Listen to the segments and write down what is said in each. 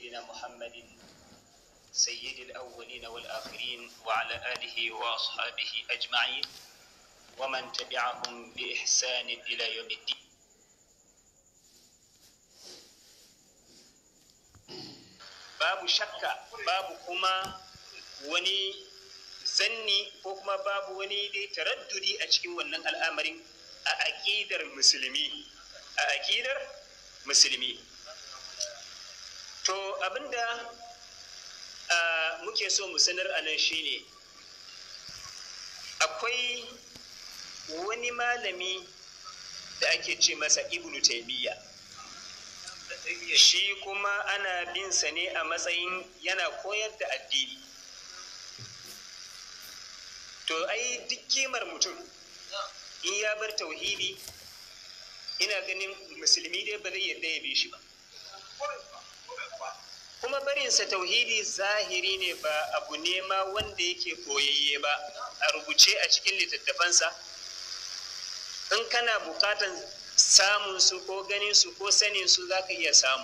سيدنا محمد سيد الأولين والآخرين وعلى آله وأصحابه أجمعين ومن تبعهم بإحسان إلى يوم الدين babu shakka babu kuma wani zanni ko kuma babu wani dai taraddudi a cikin wannan al'amarin a aƙidar musulmi a aƙidar musulmi to abinda muke so mu sanar a nan shine akwai wani malami da ake ce masa ibnu taimiyya shi kuma ana bin sa ne a matsayin yana koyar da addini to ai duk kimar mutum in ya bar tauhidi ina ganin musulmi dai ba zai yarda ya bi shi ba kuma barinsa tauhidi zahiri ne ba abu ne ma wanda yake koyayye ba a rubuce a cikin littattafansa in kana bukatan samun su ko ganin su ko sanin su za ka iya samu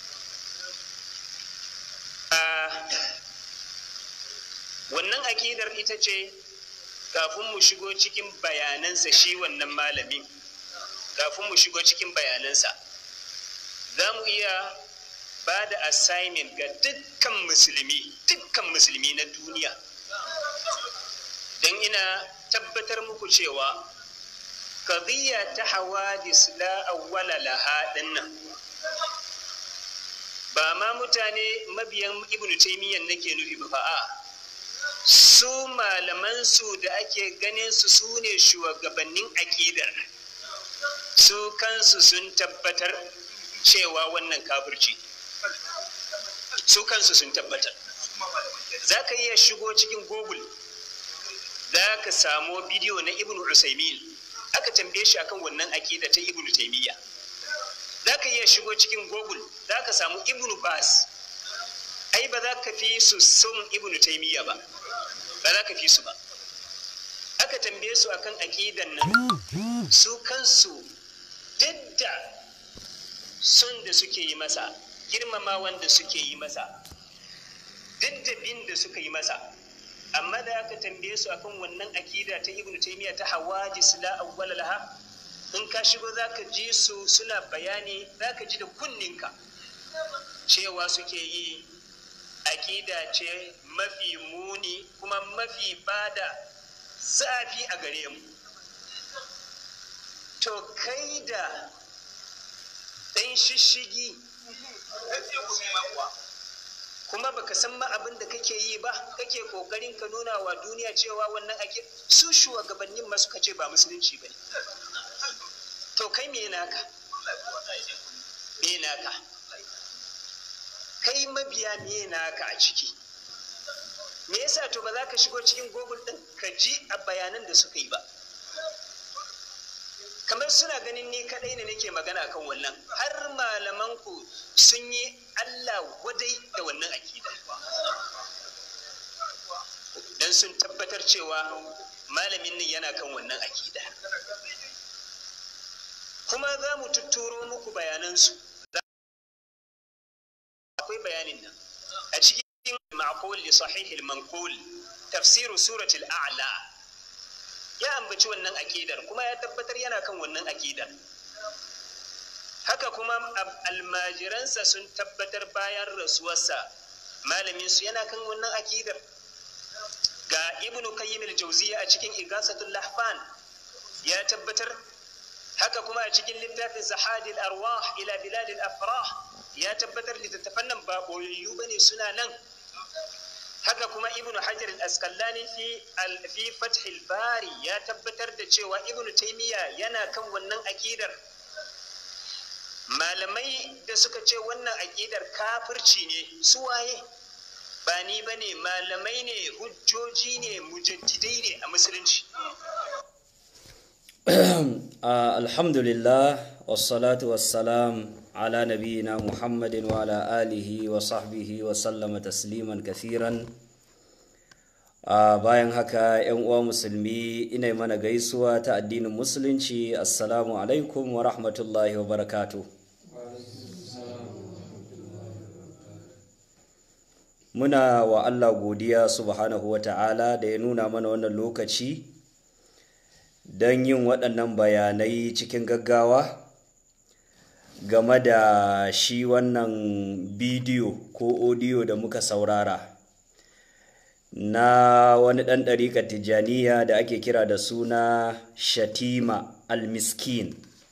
wannan akidar ita ce kafin mu shigo cikin bayanansa shi wannan malamin kafin mu shigo cikin bayanansa za mu iya ba da assignment ga dukkan musulmi dukkan musulmi na duniya don ina tabbatar muku cewa qadiyya ta hawadis la awwala laha dinnan ba ma mutane mabiyan ibnu taymiyyah nake nufi ba fa'a su malaman su da ake ganin su su ne shugabannin aqidar su kansu sun tabbatar cewa wannan kafirci su kansu sun tabbatar za ka iya shigo cikin google za ka samo bidiyo na ibnu usaimin aka tambaye shi akan wannan aƙida ta ibnu taimiyya za ka iya shigo cikin google za ka samu ibnu bas ai ba za ka fi su son ibnu taimiyya ba ba za ka fi su ba aka tambaye su akan aƙidan nan su kansu duk da son da suke yi masa girmama wanda suke yi masa duk da bin da suka yi masa amma da aka tambaye su akan wannan akida ta ibnu taymiya ta hawajis la awwala laha in ka shigo zaka ji su suna bayani zaka ji da kunninka cewa suke yi akida ce mafi muni kuma mafi bada zafi a gare mu to kai da ɗan shishigi kuma baka san ma abin da kake yi ba kake kokarin ka nuna wa duniya cewa wannan ake su shugabannin ma suka ce ba musulunci ba ne to kai me naka me naka kai mabiya me naka a ciki me yasa to ba za ka shigo cikin google din ka ji a bayanan da suka yi ba kamar suna ganin ni kadai ne nake magana kan wannan har malaman ku sun yi Allah wadai da wannan akida dan sun tabbatar cewa malamin nan yana kan wannan akida kuma za mu tutturo muku bayanansu akwai bayanin nan a cikin ma'qul li sahih al-manqul tafsir suratul a'la ya ambaci wannan akidar kuma ya tabbatar yana kan wannan akidar haka kuma almajiransa sun tabbatar bayan rasuwarsa malamin su yana kan wannan akidar ga ibnu qayyim al-jawziyya a cikin igasatul lahfan ya tabbatar haka kuma a cikin littafin zahadil arwah ila biladil afrah ya tabbatar littattafan nan ba boyayyu bane suna nan haka kuma ibnu hajar al-asqalani fi fi fath al-bari ya tabbatar da cewa ibnu taymiya yana kan wannan akidar malamai da suka ce wannan akidar kafirci ne su waye ba ni bane malamai ne hujjoji ne mujaddidai ne a musulunci alhamdulillah wassalatu wassalam ala nabiyina muhammadin wa ala alihi wa sahbihi wa sallama tasliman kathiran bayan haka yan uwa musulmi ina mana gaisuwa ta addinin musulunci assalamu alaikum wa rahmatullahi wa barakatu muna wa Allah godiya subhanahu wa ta'ala da ya nuna mana wannan lokaci don yin waɗannan bayanai cikin gaggawa game da shi wannan bidiyo ko odiyo da muka saurara na wani ɗan ɗariƙar tijjaniya da ake kira da suna shatima al-miskin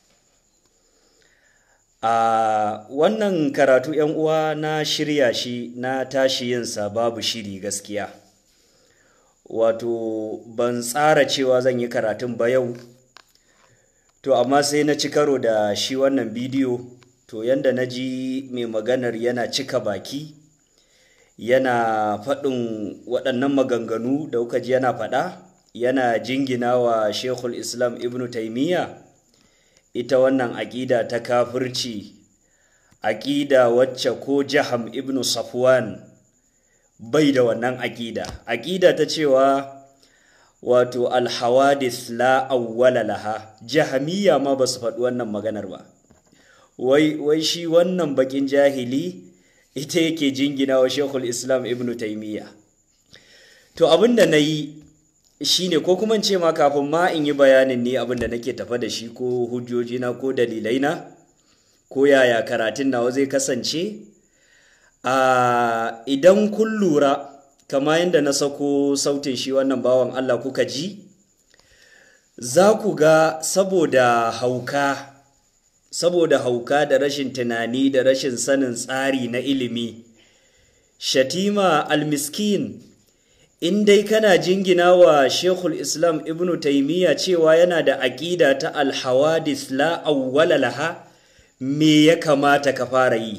a wannan karatu yan uwa na shirya shi na tashi yinsa babu shiri gaskiya wato ban tsara cewa zan yi karatun ba yau to amma sai na ci karo da shi wannan bidiyo to yanda na ji mai maganar yana cika baki yana faɗin waɗannan maganganu da kuka ji yana faɗa yana jingina wa shekul islam ibn taimiyya ita wannan aƙida ta kafirci aƙida wacce ko jaham ibn safwan bai da wannan aƙida aƙida ta cewa wato alhawadis la awwala laha jahamiyya ma ba su faɗi wannan maganar ba wai, wai shi wannan bakin jahili ita yake jingina wa shekul islam ibn taimiyya to abinda na yi shine ko kuma ce ma kafin ma in yi bayanin ne abinda nake tafa da shi ko hujjojina ko dalilaina ko yaya karatun nawa zai kasance a idan kun lura kama yadda na sako sautin shi wannan bawan Allah kuka ji za ku ga saboda hauka saboda hauka da rashin tunani da rashin sanin tsari na ilimi shatima almiskin in dai kana jingina wa shekul islam ibn taimiyya cewa yana da aƙida ta alhawadis la awwala laha me ya kamata ka fara yi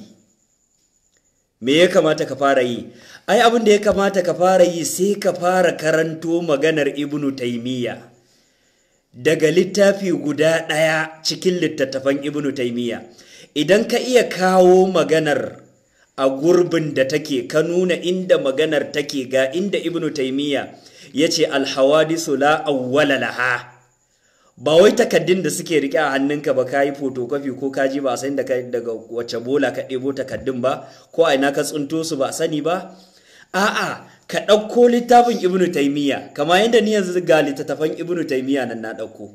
me ya kamata ka fara yi ai abin da ya kamata ka fara yi sai ka fara karanto maganar ibn taimiyya daga littafi guda ɗaya cikin littattafan ibn taimiyya idan ka iya kawo maganar a gurbin da take ka nuna inda maganar take ga inda ibnu taimiyya ya ce alhawadisu la awwala laha ba wai takaddun da suke rike a hannunka ba ka yi fotokofi ko ka ji ba a sani daga wacce bola ka ɗebo takaddun ba ko a ina ka tsinto su ba a sani ba a'a ka ɗauko littafin ibnu taimiyya kama yadda ni yanzu ga littattafan ibnu taimiyya nan na ɗauko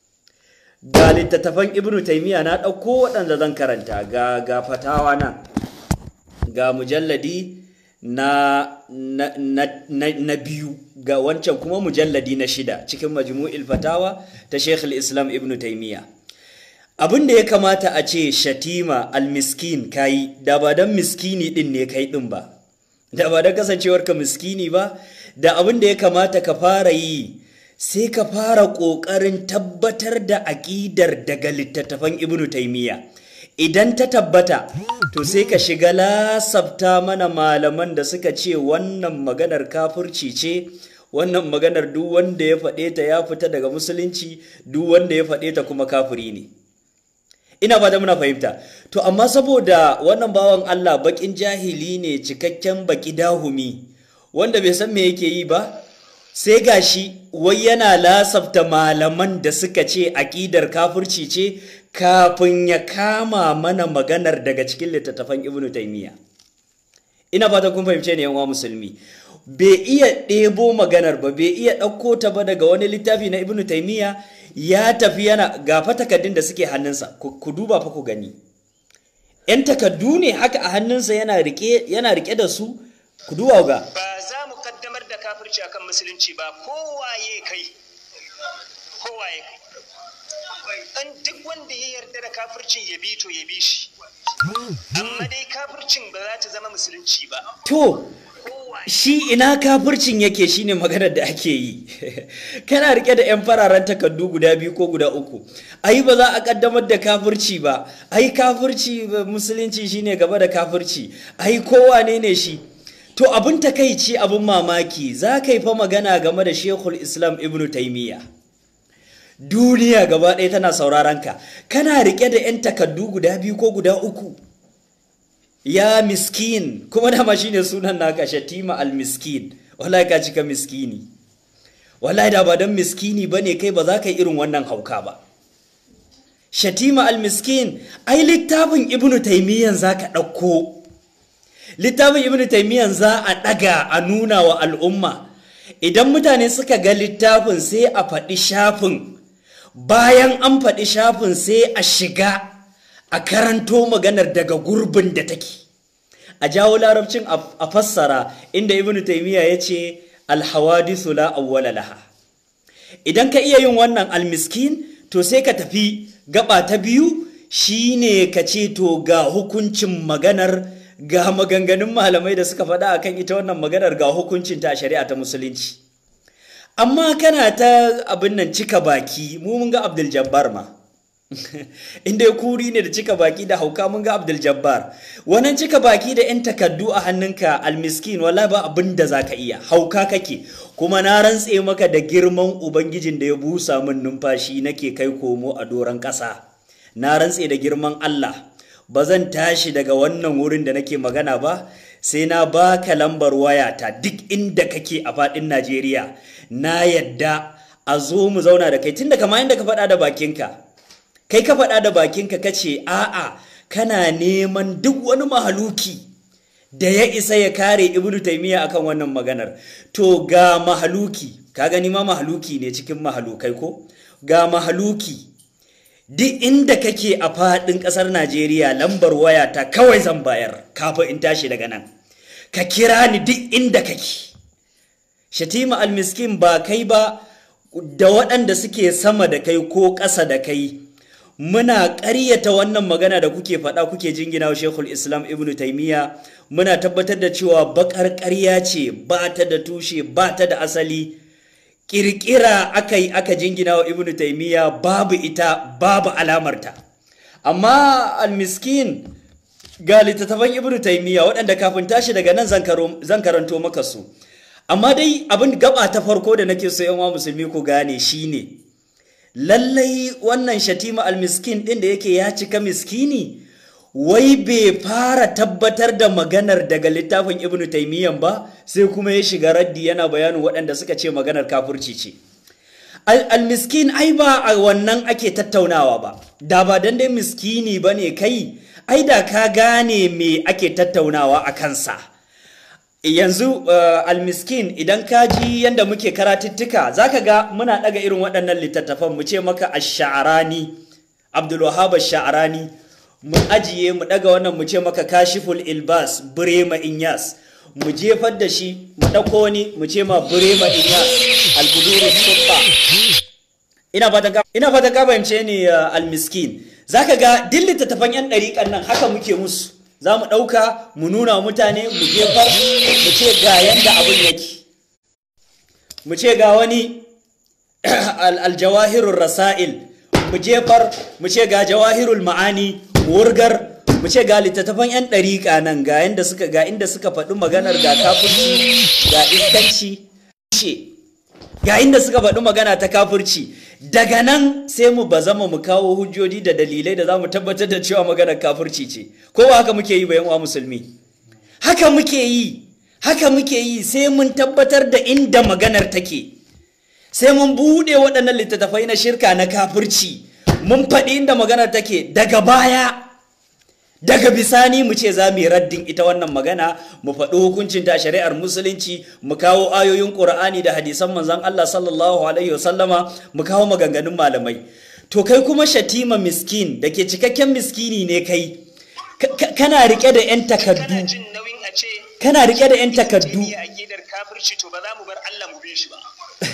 ga littattafan ibnu taimiyya na ɗauko waɗanda zan karanta ga ga fatawa nan ga mujalladi na, na, na, na, biyu ga wancan kuma mujalladi na shida cikin majmu'il fatawa ta Sheikh islam Ibn Taymiya. Abin da ya kamata a ce shatima almiskin kayi da ba don miskini din ne kai din ba, da ba don kasancewarka miskini ba, da abin da ya kamata ka fara yi sai ka fara ƙoƙarin tabbatar da aƙidar daga littattafan Ibn Taymiya. idan ta tabbata to sai ka shiga lasafta mana malaman da suka ce wannan maganar kafirci ce wannan maganar duk wanda ya faɗe ta ya fita daga musulunci duk wanda ya faɗe ta kuma kafiri ne ina ba da muna fahimta to amma saboda wannan bawan Allah bakin jahili ne cikakken baki dahumi wanda bai san me yake yi ba sai gashi wai yana lasafta malaman da suka ce aƙidar kafirci ce kafin ya kama mana maganar daga cikin littattafan ibnu taimiyya ina fata kun fahimce ne yanwa musulmi bai iya ɗebo maganar ba bai iya ɗauko ta ba daga wani littafi na ibnu taimiyya ya tafi yana gafa takaddun da suke hannunsa ku duba fa ku gani yan takaddu ne haka a hannunsa yana rike yana rike da su ku duba ga ba za mu kaddamar da kafirci akan musulunci ba kowaye kai kowaye kai an duk wanda ya yarda da kafircin ya bi to ya bi shi amma dai kafircin ba za ta zama musulunci ba to shi ina kafircin yake shine maganar da ake yi kana rike da 'yan fararen takardu guda biyu ko guda uku ai ba za a kaddamar da kafirci ba ai kafirci musulunci shine gaba da kafirci ai kowane ne shi to abin takaici abin mamaki za ka yi fa magana game da shekul islam ibnu taimiyya duniya gaba ɗaya tana sauraron ka kana rike da 'yan takardu guda biyu ko guda uku ya miskin kuma dama shine sunan naka shatima al-miskin wallahi ka cika miskini wallahi da ba dan miskini bane kai ba za ka yi irin wannan hauka ba shatima al-miskin ai littafin ibnu taymiyan zaka ɗauko littafin ibnu taymiyyah za a ɗaga a nuna wa al'umma idan mutane suka ga littafin sai a faɗi shafin bayan an faɗi shafin sai a shiga a karanto maganar daga gurbin da take a jawo larabcin a fassara inda ibnu taymiyyah ya ce alhawadisu la awwala laha idan ka iya yin wannan almiskin to sai ka tafi gaba ta biyu shine ka ce to ga hukuncin maganar ga maganganun malamai da suka faɗa akan ita wannan maganar ga hukuncin ta shari'a ta musulunci amma kana ta abin nan cika baki mu mun ga abdul jabbar ma inda ya kuri ne da cika baki da hauka mun ga abdul jabbar wannan cika baki da yan takaddu a hannunka almiskin wala ba abin da za ka iya hauka kake kuma na rantse maka da girman ubangijin da ya busa min numfashi nake kai komo a doron ƙasa na rantse da girman allah ba zan tashi daga wannan wurin da nake magana ba sai na baka lambar wayata duk inda kake a faɗin najeriya na yadda a zo mu zauna da kai tunda kama inda ka faɗa da bakinka kai ka faɗa da bakinka ka ce a'a kana neman duk wani mahaluki da ya isa ya kare ibnu taimiyya akan wannan maganar to ga mahaluki ka gani ma mahaluki ne cikin mahalukai ko ga mahaluki duk inda kake a faɗin ƙasar najeriya lambar waya ta kawai zan bayar kafin in tashi daga nan ka kira ni duk inda kake shatima almiskin ba kai ba da waɗanda suke sama da kai ko ƙasa da kai muna ƙaryata wannan magana da kuke faɗa kuke jingina wa shekul islam ibn taimiyya muna tabbatar da cewa baƙar ƙarya ce ba ta da tushe ba ta da asali ƙirƙira aka yi aka jingina wa ibn taimiyya babu ita babu alamarta amma almiskin ga littattafan ibn taimiyya waɗanda kafin tashi daga nan zan karanto maka su amma dai abin gaba ta farko da nake so yan musulmi ku gane shine lallai wannan shatima almiskin ɗin da yake ya cika miskini wai bai fara tabbatar da maganar daga littafin ibnu taimiyyan ba sai kuma ya shiga raddi yana bayanin waɗanda suka ce maganar kafurci ce almiskin ai ba a wannan ake tattaunawa ba da ba dan dai miskini ba ne kai ai da ka gane me ake tattaunawa a kansa yanzu uh, almiskin idan ka ji yadda muke karatuttuka za ka ga muna ɗaga irin waɗannan littattafan mu ce maka ash-sha'rani abdulwahab ash-sha'rani mu ajiye mu ɗaga wannan mu ce maka kashiful ilbas burema inyas mu jefar da shi mu ɗauko wani mu ce ma burema inyas albuduru suffa ina fata ina fata ka bance ne uh, almiskin zaka ga duk littattafan yan ɗariƙan nan haka muke musu za mu ɗauka mu nuna mutane mu jefar mu ce ga yanda abin yake mu ce ga wani aljawahirul rasa'il mu jefar mu ce ga jawahirul ma'ani wurgar mu ce ga littattafan 'yan ɗariƙa nan ga yanda suka ga inda suka faɗi maganar ga kafirci ga iskanci ga inda suka faɗi magana ta kafirci daga nan sai mu ba zama mu kawo hujjoji da dalilai da za mu tabbatar da cewa maganar kafirci ce ko ba haka muke yi bayan wa musulmi haka muke yi haka muke yi sai mun tabbatar da inda maganar take sai mun buɗe waɗannan littattafai na shirka na kafirci mun faɗi inda maganar take daga baya daga bisani mu ce za mu yi raddin ita wannan magana mu faɗi hukuncin ta shari'ar musulunci mu kawo ayoyin ƙur'ani da hadisan manzon Allah sallallahu alaihi wasallama mu kawo maganganun malamai to kai kuma shatima miskin da ke cikakken miskini ne kai kana rike da yan takaddu kana rike da yan takaddu to ba za mu bar Allah mu bi shi ba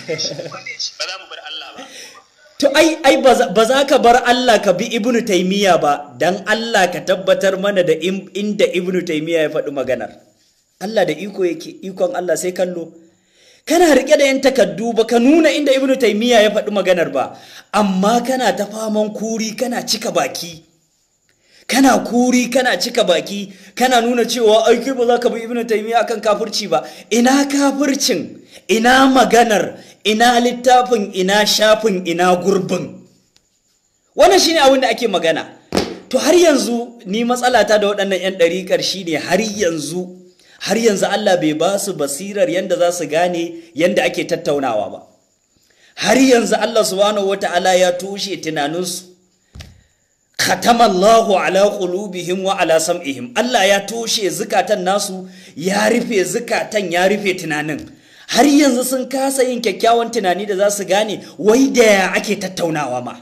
ba za mu bar Allah ba To ai ai ba za ka bar Allah ka bi Ibn Taymiyyah ba dan Allah ka tabbatar mana da inda Ibn Taymiyyah ya faɗi maganar. Allah da iko yake ikon Allah sai kallo. Kana rike da yan takaddu ba ka nuna inda Ibn Taymiyyah ya faɗi maganar ba, amma kana ta faman kuri kana cika baki. Kana kuri kana cika baki, kana nuna cewa ai kai ba za ka bi Ibn Taymiyyah akan kafirci ba. Ina kafircin? Ina maganar? ina littafin ina shafin ina gurbin wannan shine abin da ake magana to har yanzu ni matsalata da waɗannan 'yan ɗariƙar shine har yanzu har yanzu Allah bai ba su basirar yanda za su gane yanda ake tattaunawa ba har yanzu Allah subhanahu wata'ala ya toshe tunaninsu khatamallahu ala qulubihim wa ala sam'ihim Allah ya toshe zukatan nasu ya rufe zukatan ya rufe tunanin har yanzu sun kasa yin kyakkyawan tunani da za su gane wai da ya ake tattaunawa ma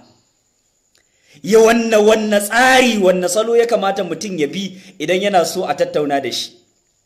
ya wanne wanne tsari wanne salo ya kamata mutum ya bi idan yana so a tattauna da shi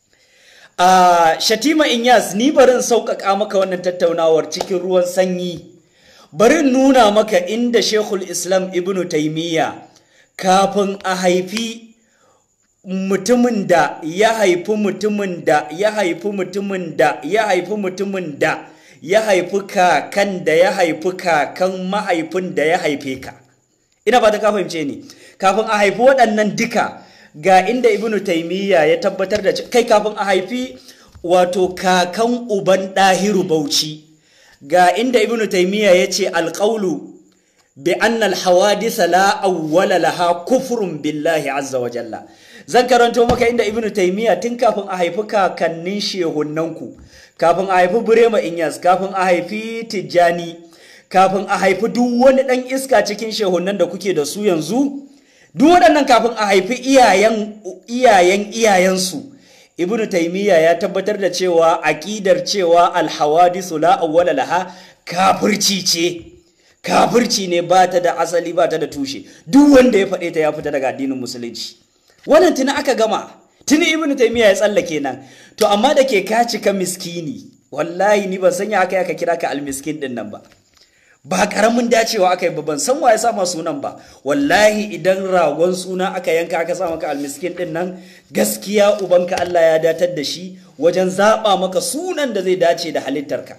a shatima inyas ni barin sauƙaƙa maka wannan tattaunawar cikin ruwan sanyi barin nuna maka inda shekul islam ibnu taimiyya kafin a haifi mutumin da ya haifi mutumin da ya haifi mutumin da ya haifi mutumin da ya haifi kakan da ya haifi kakan mahaifin da ya haife ka ina ba ta ka fahimce ni kafin a haifi waɗannan duka ga inda ibnu taimiyya ya tabbatar da kai kafin a haifi wato kakan uban ɗahiru bauchi ga inda ibnu taimiyya ya ce alƙaulu bi anna alhawadisa la awwala laha kufrun billahi azza wa jalla zan karanto maka inda ibnu taimiyya tun kafin a haifi kakannin shehunnanku kafin a haifi burema inyas kafin a haifi tijjani kafin a haifi duk wani ɗan iska cikin shehunnan da kuke da su yanzu duk waɗannan kafin a haifi iyayen iyayen iyayensu ibnu taimiyya ya tabbatar da cewa aƙidar cewa alhawadisu la awwala laha kafirci ce kafirci ne ba ta da asali ba ta da tushe duk wanda ya faɗe ta ya fita daga addinin musulunci wannan tuni aka gama tuni ibnu taimiyya ya tsallake nan to amma da ke ka cika miskini wallahi ni ban sanya aka aka kira ka almiskin din nan ba ba karamin dacewa aka yi ban san wa ya sama sunan ba wallahi idan ragon suna aka yanka aka sa maka almiskin din nan gaskiya ubanka Allah ya datar da shi wajen zaba maka sunan da zai dace da halittarka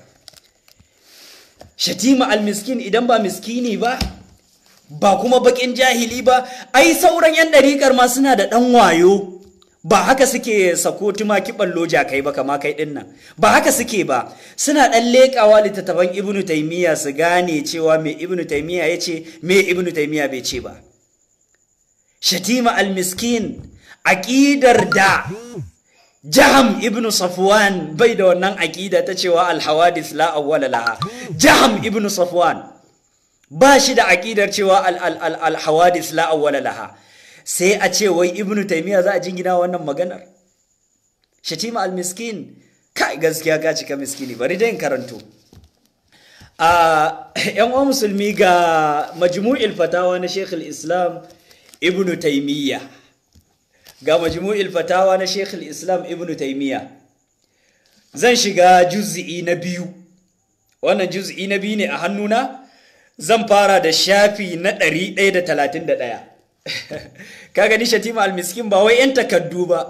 shatima almiskin idan ba miskini ba ba kuma bakin jahili ba ai sauran yan ɗariƙar ma suna da ɗan wayo ba haka suke sako tumaki ballo jakai ba kama kai din nan ba haka suke ba suna dan lekawa littattafan ibnu taymiya su gane cewa me ibnu taymiya yace me ibnu taymiya bai ce ba shatima almiskin aqidar da jaham ibnu safwan bai da wannan aqida ta cewa alhawadith la awwala laha jaham ibnu safwan ba shi da aqidar cewa alhawadith la awwala laha sai a ce wai ibnu taimiyya za a jingina wannan maganar shatima al-miskin kai gaskiya ka cika miskini bari dai karanto a yan uwan musulmi ga majmu'il fatawa na Sheikh islam ibnu taimiyya ga majmu'il fatawa na Sheikh islam ibnu taimiyya zan shiga juz'i na biyu wannan juz'i na biyu ne a hannuna zan fara da shafi na 131 ka gani shatima almiskin ba wai 'yan takaddu ba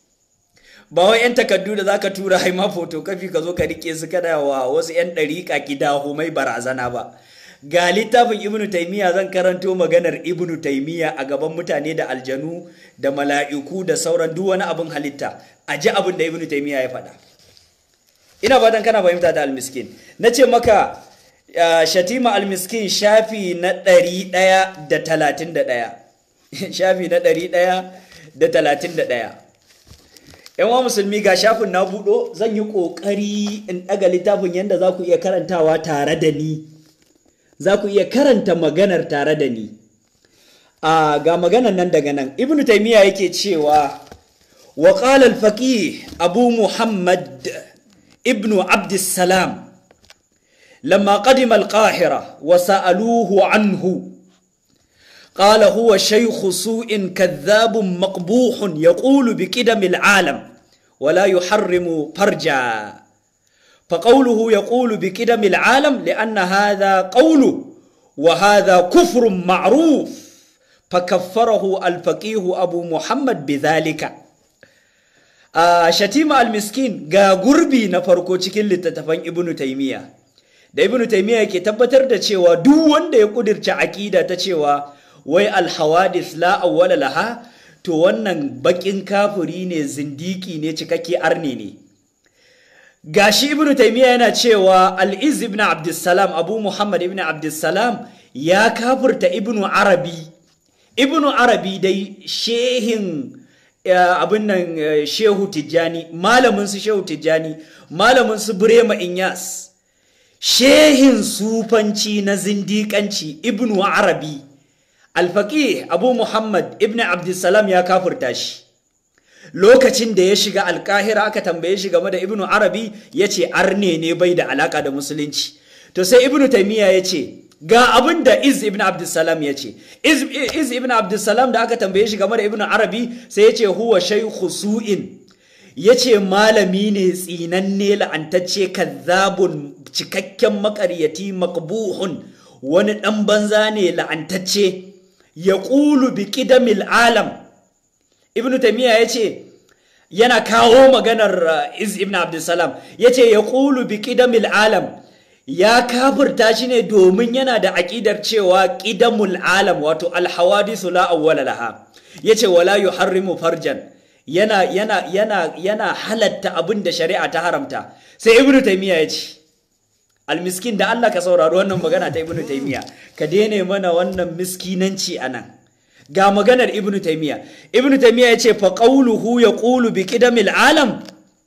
ba wai 'yan takaddu da zaka tura haima fotokafi ka zo ka rike su kada wa wasu 'yan ɗariƙa kidahu mai barazana ba ga littafin ibnu taimiyya zan karanto maganar ibnu taimiyya a gaban mutane da aljanu da mala'iku da sauran duk wani abin halitta a ji abin da ibnu taimiyya ya faɗa ina fatan kana fahimta da almiskin na ce maka shatima almiskin shafi na ɗari ɗaya da talatin da ɗaya shafi na ɗari ɗaya da talatin da ɗaya wa musulmi ga shafin na buɗo zan yi ƙoƙari in ɗaga littafin yadda za ku iya karantawa tare da ni za ku iya karanta maganar tare da ni a ga maganar nan daga nan ibn taimiyya yake cewa wa qala al-faqih abu muhammad ibn abdussalam lamma qadima al-qahira wa sa'aluhu anhu قال هو شيخ سوء كذاب مقبوح يقول بقدم العالم ولا يحرم فرجا فقوله يقول بقدم العالم لأن هذا قوله وهذا كفر معروف فكفره الفقيه أبو محمد بذلك آه شتيمة المسكين ga gurbi na farko cikin littattafan ibnu taymiya da ibnu taymiya yake tabbatar da cewa duk wanda ya kudirce aqida ta cewa wai alhawadis la awwala laha to wannan bakin kafiri ne zindiki ne cikakke arne ne gashi ibn taymiya yana cewa al-iz ibn abdussalam abu muhammad ibn abdussalam ya kafirta ibn arabi ibn arabi dai shehin abin nan shehu tijjani malamin su shehu tijjani malamin su burema inyas shehin sufanci na zindikanci ibn arabi alfaqih abu muhammad ibn abdussalam ya kafurta shi lokacin da ya shiga alkahira aka tambaye shi game da ibnu arabi ya ce arne ne bai da alaka da musulunci to sai ibnu taimiyya ya ce ga abin da iz ibn abdussalam ya ce iz ibn abdussalam da aka tambaye shi game da ibnu arabi sai ya ce huwa shaykhu su'in ya ce malami ne tsinanne la'antacce kazzabun cikakken makaryati makbuhun wani ɗan banza ne la'antacce ya ƙulu bi ƙidamil alam ibnu taimiyya ya ce yana kawo maganar iz ibn abdulsalam ya ce ya ƙulu bi ƙidamil alam ya kafirta shi ne domin yana da aƙidar cewa ƙidamul alam wato alhawadisu la awwala laha ya ce wala yuharrimu farjan yana yana yana yana halatta abin da shari'a ta haramta sai ibnu taymiya ya ce almiskin da Allah ka saurari wannan magana ta ibnu taymiya ka daina mana wannan miskinanci anan ga maganar ibnu taymiya ibnu taymiya ya ce fa qawluhu yaqulu bi qidamil alam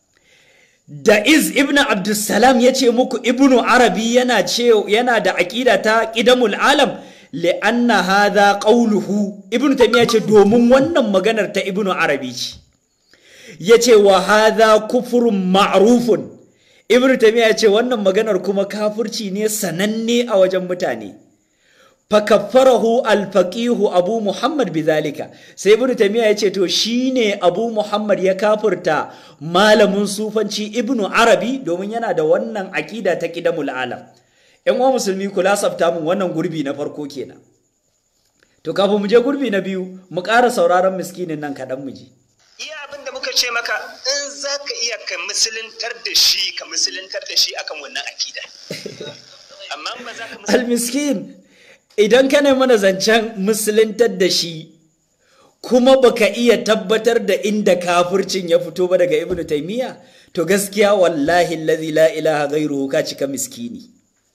da iz ibnu abdussalam ya ce muku ibnu arabi yana ce yana da aqida ta qidamul alam li'anna hadha qawluhu ibnu taymiya ce domin wannan maganar ta ibnu arabi ce yace wa hadha kufrun ma'rufun ibnu taymiya ce wannan maganar kuma kafirci ne sananne a wajen mutane fakaffarahu alfaqihu abu muhammad bidhalika sai ibnu taymiya yace to shine abu muhammad ya kafirta malamin sufanci ibnu arabi domin yana da wannan aqida ta qidamul alam yan uwa musulmi kula sabta mun wannan gurbi na farko kenan to kafin mu je gurbi na biyu mu ƙara sauraron miskinin nan kaɗan mu ji iya abin da muka ce maka in za ka iya ka musuluntar da shi ka musuluntar da shi akan wannan akida amma ba za ka almiskin idan ka mana zancen musuluntar da shi kuma baka iya tabbatar da inda kafircin ya fito ba daga ibnu taymiya to gaskiya wallahi allazi la ilaha ghairuhu ka cika miskini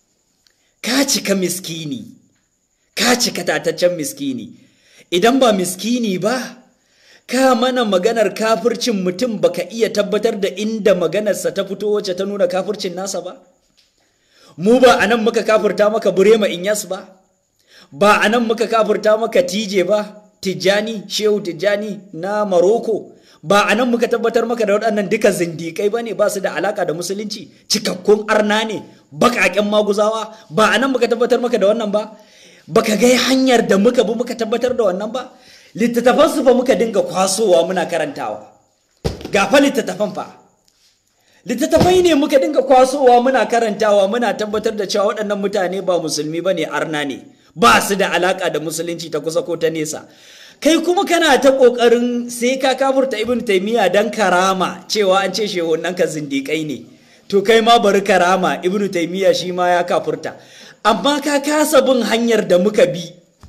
ka cika miskini ka cika tataccen miskini idan ba miskini ba ka mana maganar kafircin mutum baka iya tabbatar da inda maganarsa ta fito wacce ta nuna kafircin nasa ba mu ba anan muka kafirta maka burema inyas ba ba anan muka kafirta maka tije ba tijjani shehu tijjani na maroko ba anan muka tabbatar maka da waɗannan duka zindikai ba ne ba su da alaka da musulunci cikakkun arna ne baƙaƙen maguzawa ba anan muka tabbatar maka da wannan ba baka ga hanyar da muka bi muka tabbatar da wannan ba littattafan su fa muka dinga kwasowa muna karantawa ga fa littattafan fa littattafai ne muka dinga kwasowa muna karantawa muna tabbatar da cewa waɗannan mutane ba musulmi ba ne arna ne ba su da alaka da musulunci ta kusa ko ta nesa kai kuma kana ta ƙoƙarin sai ka kafurta ibn taimiyya dan karama cewa an ce shehunan ka zindiƙai ne to kai ma bari karama ibn taimiyya shi ma ya kafurta amma ka kasa bin hanyar da muka bi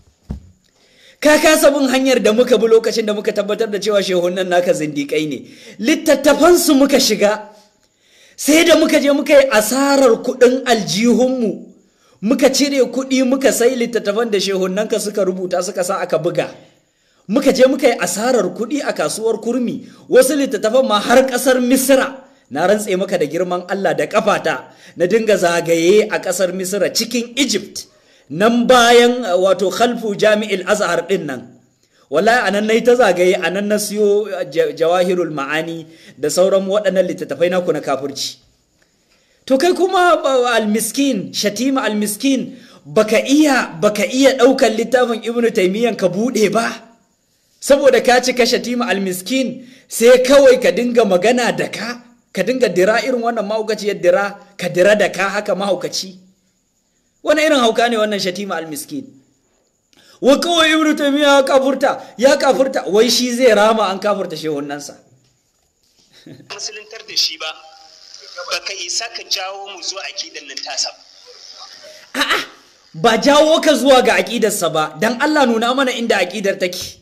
ka kasa bin hanyar da muka bi lokacin da muka tabbatar da cewa shehunan naka zindiƙai ne littattafansu muka shiga sai da muka je muka yi asarar kuɗin aljihunmu muka cire kuɗi muka sai littattafan da shehunanka suka rubuta suka sa aka buga muka je muka yi asarar kuɗi a kasuwar kurmi wasu littattafan ma har ƙasar misira na rantse maka da girman allah da ƙafata na dinga zagaye a ƙasar misira cikin egypt nan bayan wato khalfu jami'il azhar ɗin nan wallahi anan nayi ta zagaye anan na siyo jawahirul ma'ani da sauran waɗannan littattafai naku na kafirci to kai kuma almiskin shatima almiskin baka iya baka iya ɗaukar littafin ibnu taimiyyan ka buɗe ba saboda ka cika shatima almiskin sai kawai ka dinga magana da ka ka dinga dira irin wannan mahaukaciyar dira ka dira da ka haka mahaukaci wani irin hauka ne wannan shatima almiskin wa kawai ibnu taymiya ya kafurta ya kafurta wai shi zai rama an kafurta shehunansa musuluntar da shi ba baka isa ka jawo mu zuwa akidan nan tasa a'a ba jawo ka zuwa ga aƙidarsa ba dan Allah nuna mana inda aƙidar take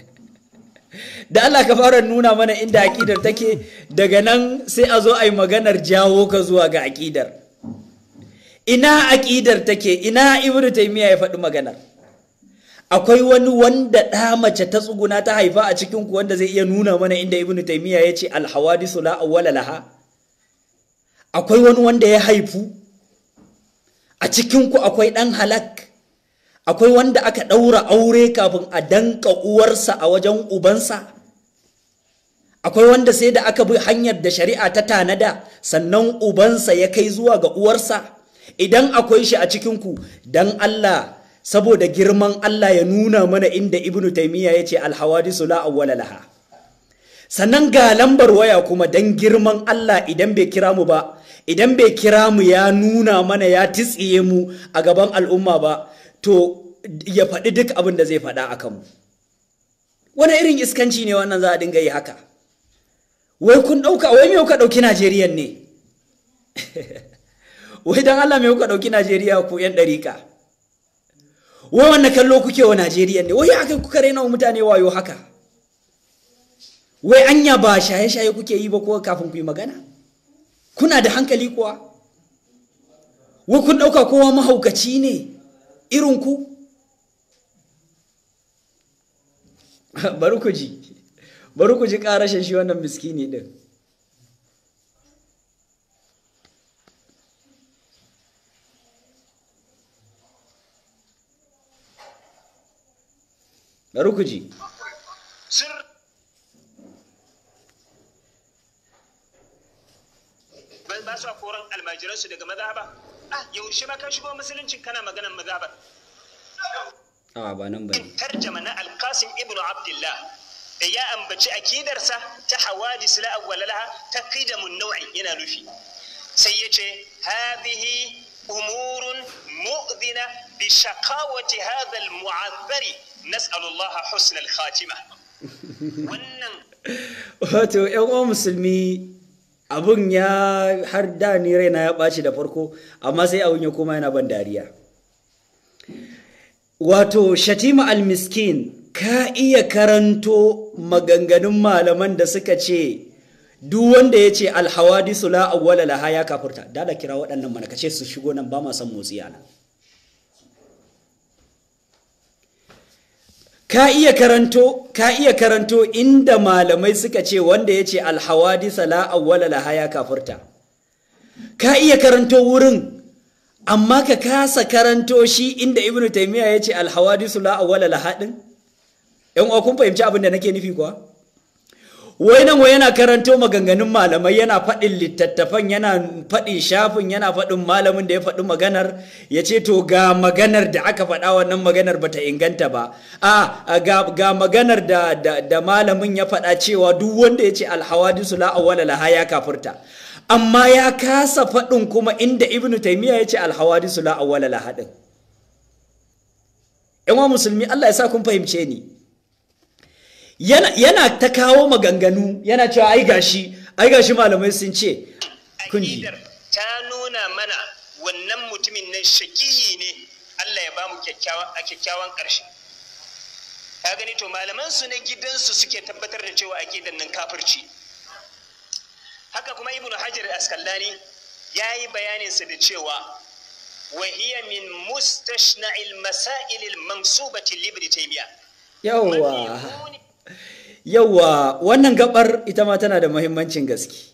da Allah ka fara nuna mana inda aƙidar take daga nan sai a zo a yi maganar jawo ka zuwa ga aƙidar ina aƙidar take ina ibnu taymiya ya faɗi maganar akwai wani wanda ɗa mace ta tsuguna ta haifa a cikin ku wanda zai iya nuna mana inda ibnu taymiya ya ce alhawadisu la awwala laha akwai wani wanda ya haifu a cikinku akwai ɗan halak akwai wanda aka ɗaura aure kafin a danka uwarsa a wajen ubansa akwai wanda sai da aka bi hanyar da shari'a ta tanada sannan ubansa ya kai zuwa ga uwarsa idan akwai shi a cikinku don Allah saboda girman Allah ya nuna mana inda ibnu taimiyya ya ce alhawadisu la awwala laha sannan ga lambar waya kuma don girman Allah idan bai kira mu ba idan bai kira mu ya nuna mana ya titsiye mu a gaban al'umma ba to ya faɗi duk abin da zai faɗa a kanmu wani irin iskanci ne wannan za a dinga yi haka wai kun ɗauka wai me kuka ɗauki najeriya ne wai don allah me kuka ɗauki najeriya ku yan ɗariƙa wai wanne kallo kuke wa najeriya ne wai haka kuka raina wa mutane wayo haka wai anya ba shaye-shaye kuke yi ba ko kafin ku yi magana kuna da hankali kuwa wai kun ɗauka kowa mahaukaci ne irin ku bari ku ji bari ku ji ƙarashin shi wannan miskini ɗin bari ku ji sir ba su koran almajiransu daga mazhaba ah yaushe ma ka shigo musulunci kana maganan mazhabar a ba nan bane tarjama na alqasim ibn abdullah da ya ambaci akidarsa ta hawadis la awwala laha ta qidamun naw'i yana nufi sai yace hadhihi umurun mu'dina bi shaqawati hadha al-mu'azzari nas'alu Allah husna al-khatima wannan wato yan uwan musulmi abun ya har da ni raina ya ɓaci da farko amma sai abun ya koma yana ban dariya wato shatima al-miskin ka iya karanto maganganun malaman da suka ce duk wanda ya ce alhawadisu la awwala laha ya kafurta dala kira waɗannan mana kace su shigo nan ba ma son motsi ana ka iya karanto ka iya karanto inda malamai suka ce wanda ya ce alhawadisa la awwala laha ya kafurta ka iya karanto wurin amma ka kasa karanto shi inda ibnu taymiya ya ce alhawadisu la awwala laha din yan uwa kun fahimci abin da nake nufi kuwa wai nan wai yana karanto maganganun malamai yana faɗin littattafan yana faɗin shafin yana faɗin malamin da ya faɗi maganar ya ce to ga maganar da aka faɗa wannan maganar bata inganta ba a ga, ga maganar da, da, da malamin ya faɗa cewa duk wanda ya ce alhawadisu la awwala laha ya kafurta amma ya kasa faɗin kuma inda ibnu taymiya ya ce alhawadisu la awwala laha din yan musulmi Allah ya sa kun fahimce ni yana, yana ta kawo maganganu yana cewa ai gashi ai gashi malamai sun ce kunji aƙidar ta nuna mana wannan mutumin nan shakiyi ne Allah ya bamu kyakkyawan a kyakkyawan ƙarshe ka gani to malaman su na gidansu suke tabbatar da cewa aƙidar nan kafirci haka kuma ibnu hajar askallani ya yi bayaninsa da cewa وهي من مستشنع المسائل المنسوبة لابن تيمية yawwa yawwa wannan gabar ita ma tana da muhimmancin gaske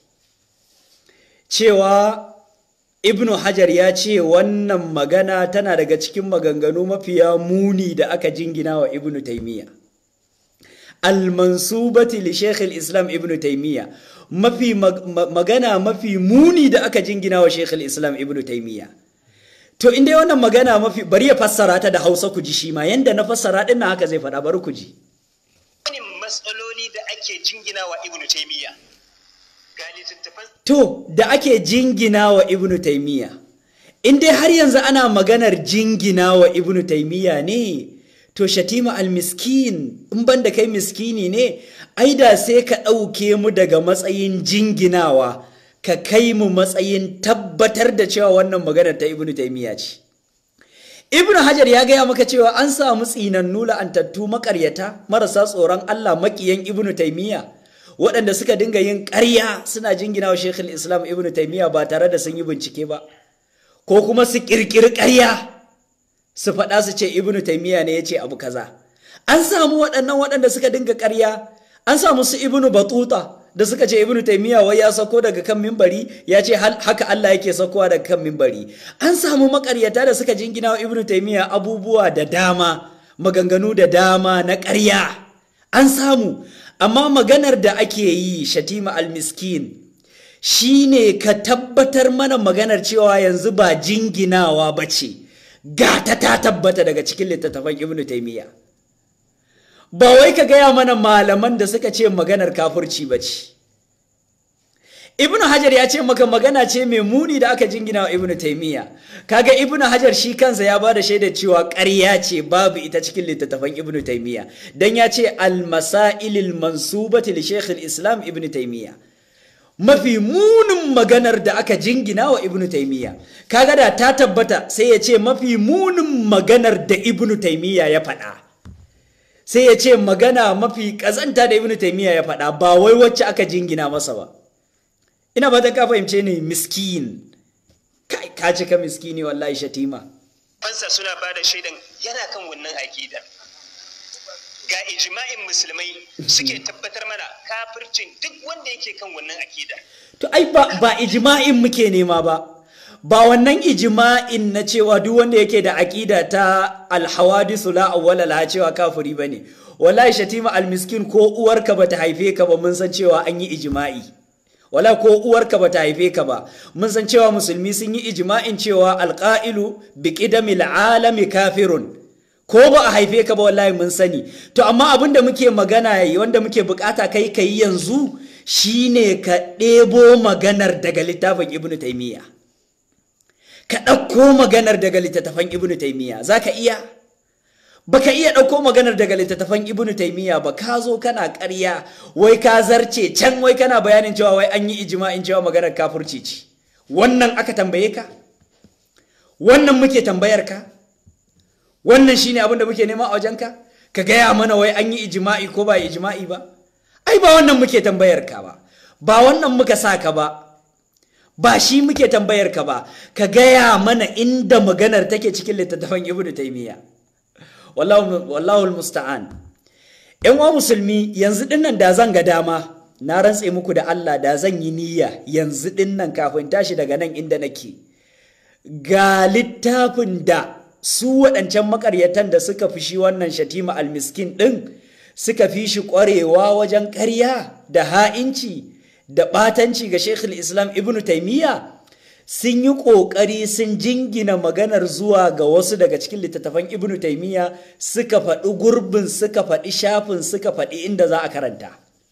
cewa ibnu hajar ya ce wannan magana tana daga cikin maganganu mafiya muni da aka jingina wa ibnu taimiyya almansubati li sheikh islam ibnu taimiyya mafi magana mafi muni da aka jingina wa sheikh islam ibnu taimiyya to inda wannan magana mafi bari ya fassara ta da hausa ku ji shi ma yanda na fassara din haka zai faɗa bari ku ji wani matsaloli da ake jingina wa ibnu taimiyya ga littattafan To, da ake jingina wa Ibn Taimiyya, in dai har yanzu ana maganar jingina wa Ibn Taimiyya ne, to shatima al-miskin, in ban da kai miskini ne, ai da sai ka ɗauke mu daga matsayin jinginawa, ka kai mu matsayin tabbatar da cewa wannan maganar ta Ibn Taimiyya ce. Ibn Hajar ya gaya maka cewa an samu tsinannu la'antattu makaryata marasa tsoron Allah makiyan Ibn Taimiyya. waɗanda suka dinga yin ƙarya suna jingina wa Shekhul Islam Ibn Taymiyyah ba tare da sun yi bincike ba ko kuma su ƙirƙiri ƙarya su faɗa su ce Ibn Taymiyyah ne ya ce abu kaza an samu waɗannan waɗanda suka dinga ƙarya an samu su Ibn Batuta da suka ce ibnu taymiya wai ya sako daga kan mimbari ya ce haka Allah yake sakowa daga kan mimbari an samu makaryata da suka jingina wa ibnu taymiya abubuwa da dama maganganu da dama na ƙarya an samu amma maganar da ake yi shatima almiskin shine ka tabbatar mana maganar cewa yanzu ba jinginawa ba ce gata ta tabbata daga cikin littattafan ibnu taymiya ba wai ka gaya mana malaman da suka ce maganar kafurci ba ce ibnu hajar ya ce maka magana ce mai muni da aka jingina wa ibnu taimiyya kaga ibnu hajar shi kansa ya ba da shaidar cewa ƙarya ce babu ita cikin littattafan ibnu taimiyya dan ya ce al-masailil mansubati li shaykh islam ibnu taimiyya mafi munin maganar da aka jingina wa ibnu taimiyya kaga da ta tabbata sai ya ce mafi munin maganar da ibnu taimiyya ya faɗa sai ya ce magana mafi ƙazanta da ibnu taimiyya ya faɗa ba wai wacce aka jingina masa ba ina ba ta ka fahimce ni miskin kai ka cika miskini wallahi shatima fansa suna ba da shaidan yana kan wannan aƙidar ga ijma'in musulmai suke tabbatar mana kafircin duk wanda yake kan wannan aƙidar to ai ba ba ijma'in muke nema ba ba wannan ijma'in na cewa duk wanda yake da aƙida ta alhawadisu la awwala la cewa kafiri bane wallahi shatima almiskin ko uwarka bata haife ka ba mun san cewa an yi ijma'i wala ko uwarka bata haife ka ba mun san cewa musulmi sun yi ijma'in cewa alqa'ilu bi qidamil alami kafirun ko ba a haife ka ba wallahi mun sani to amma abin da muke magana yayi wanda muke bukata kai kai yanzu shine ka ɗebo maganar daga littafin ibnu taymiya ka ɗauko maganar daga littattafan ibnu taymiya zaka iya baka iya ɗauko maganar daga littattafan ibnu taimiyya ba ka zo kana ƙarya wai ka zarce can wai kana bayanin cewa wai an yi ijma'in cewa maganar kafurci ce wannan aka tambaye ka wannan muke tambayar ka wannan shine abin da muke nema a wajenka ka gaya mana wai an yi ijma'i ko ba ijma'i ba ai ba wannan muke tambayar ka ba ba wannan muka sa ka ba ba shi muke tambayar ka ba ka gaya mana inda maganar take cikin littattafan ibnu taimiyya wallahu musta'an yan wa musulmi yanzu dinnan da zan ga dama na rantse muku da Allah da zan yi niyya yanzu dinnan kafin tashi daga nan inda nake ga littafin da su waɗancan makaryatan da suka fi shi wannan shatima almiskin ɗin suka fi shi ƙwarewa wajen ƙarya da ha'inci da ɓatanci ga shekul islam ibnu taimiyya sun yi ƙoƙari sun jingina maganar zuwa ga wasu daga cikin littattafan ibnu taimiyya suka faɗi gurbin suka faɗi shafin suka faɗi inda za a karanta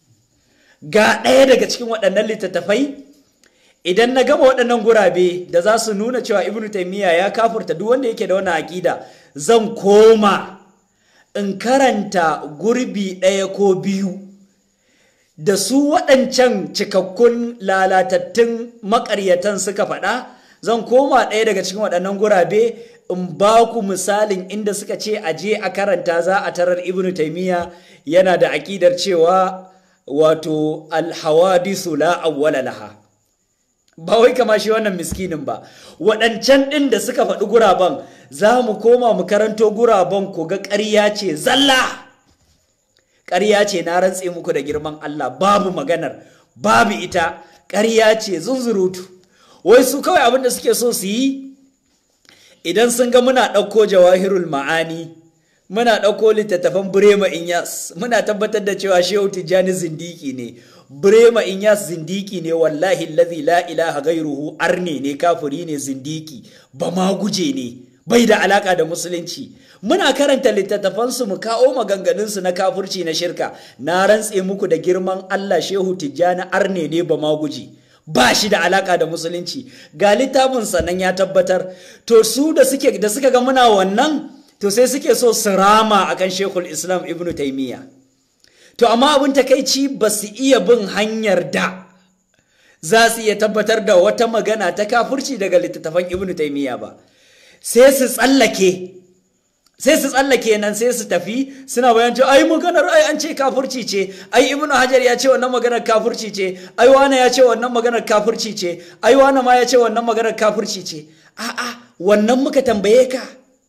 ga ɗaya daga cikin waɗannan littattafai idan na gama waɗannan gurabe da za su nuna cewa ibnu taimiyya ya kafurta duk wanda yake da wani aƙida zan koma in karanta gurbi ɗaya ko biyu da su waɗancan cikakkun lalatattun makaryatan suka faɗa zan koma ɗaya daga cikin waɗannan gurabe in ba ku misalin inda suka ce a je a karanta za a tarar ibnu taimiyya yana da aƙidar cewa wato alhawadisu la awwala laha ba wai kama shi wannan miskinin ba waɗancan ɗin da suka faɗi guraben za mu koma mu karanto guraben ku ga ƙarya ce zalla ƙarya ce na rantse muku da girman Allah babu maganar babu ita ƙarya ce zunzurutu wai su kawai abin da suke so su yi idan sun ga muna ɗauko jawahirul ma'ani muna ɗauko littattafan Burema Inyas muna tabbatar da cewa Shehu Tijjani zindiki ne Burema Inyas zindiki ne wallahi lazi la ilaha gairuhu arne ne kafiri ne zindiki ba ma guje ne bai da alaka da musulunci muna karanta littattafansu mu kawo maganganunsu na kafurci na shirka na rantse muku da girman Allah Shehu Tijjani arne ne ba ma guje ba shi da alaka da musulunci ga littafin sannan ya tabbatar to su da suke da suka ga muna wannan to sai suke so su rama akan Sheikhul Islam Ibn Taymiyyah to amma abin takaici ba su iya bin hanyar da za su iya tabbatar da wata magana ta kafurci daga littattafan Ibn Taymiyyah ba sai su tsallake sai su tsallake nan sai su tafi suna bayan cewa ai maganar ai an ce kafurci ce ai ibnu hajar ya ce wannan maganar kafurci ce ai wane ya ce wannan maganar kafurci ce ai wane ma ya ce wannan maganar kafurci ce a'a wannan muka tambaye ka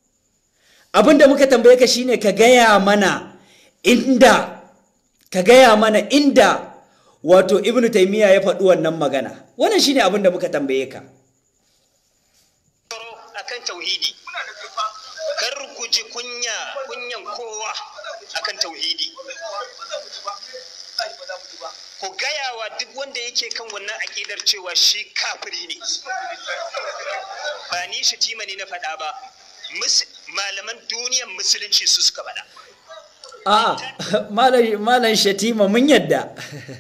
abinda muka tambaye ka shine ka gaya mana inda ka gaya mana inda wato ibnu taimiyya ya faɗi wannan magana wannan shine abin da muka tambaye ka akan tauhidi kar ku ji kunya kunyan kowa akan tauhidi ku gaya wa duk wanda yake kan wannan aƙidar cewa shi kafiri ne ba ni shatima ne na faɗa ba malaman duniyan musulunci su suka faɗa a'a malam shatima mun yadda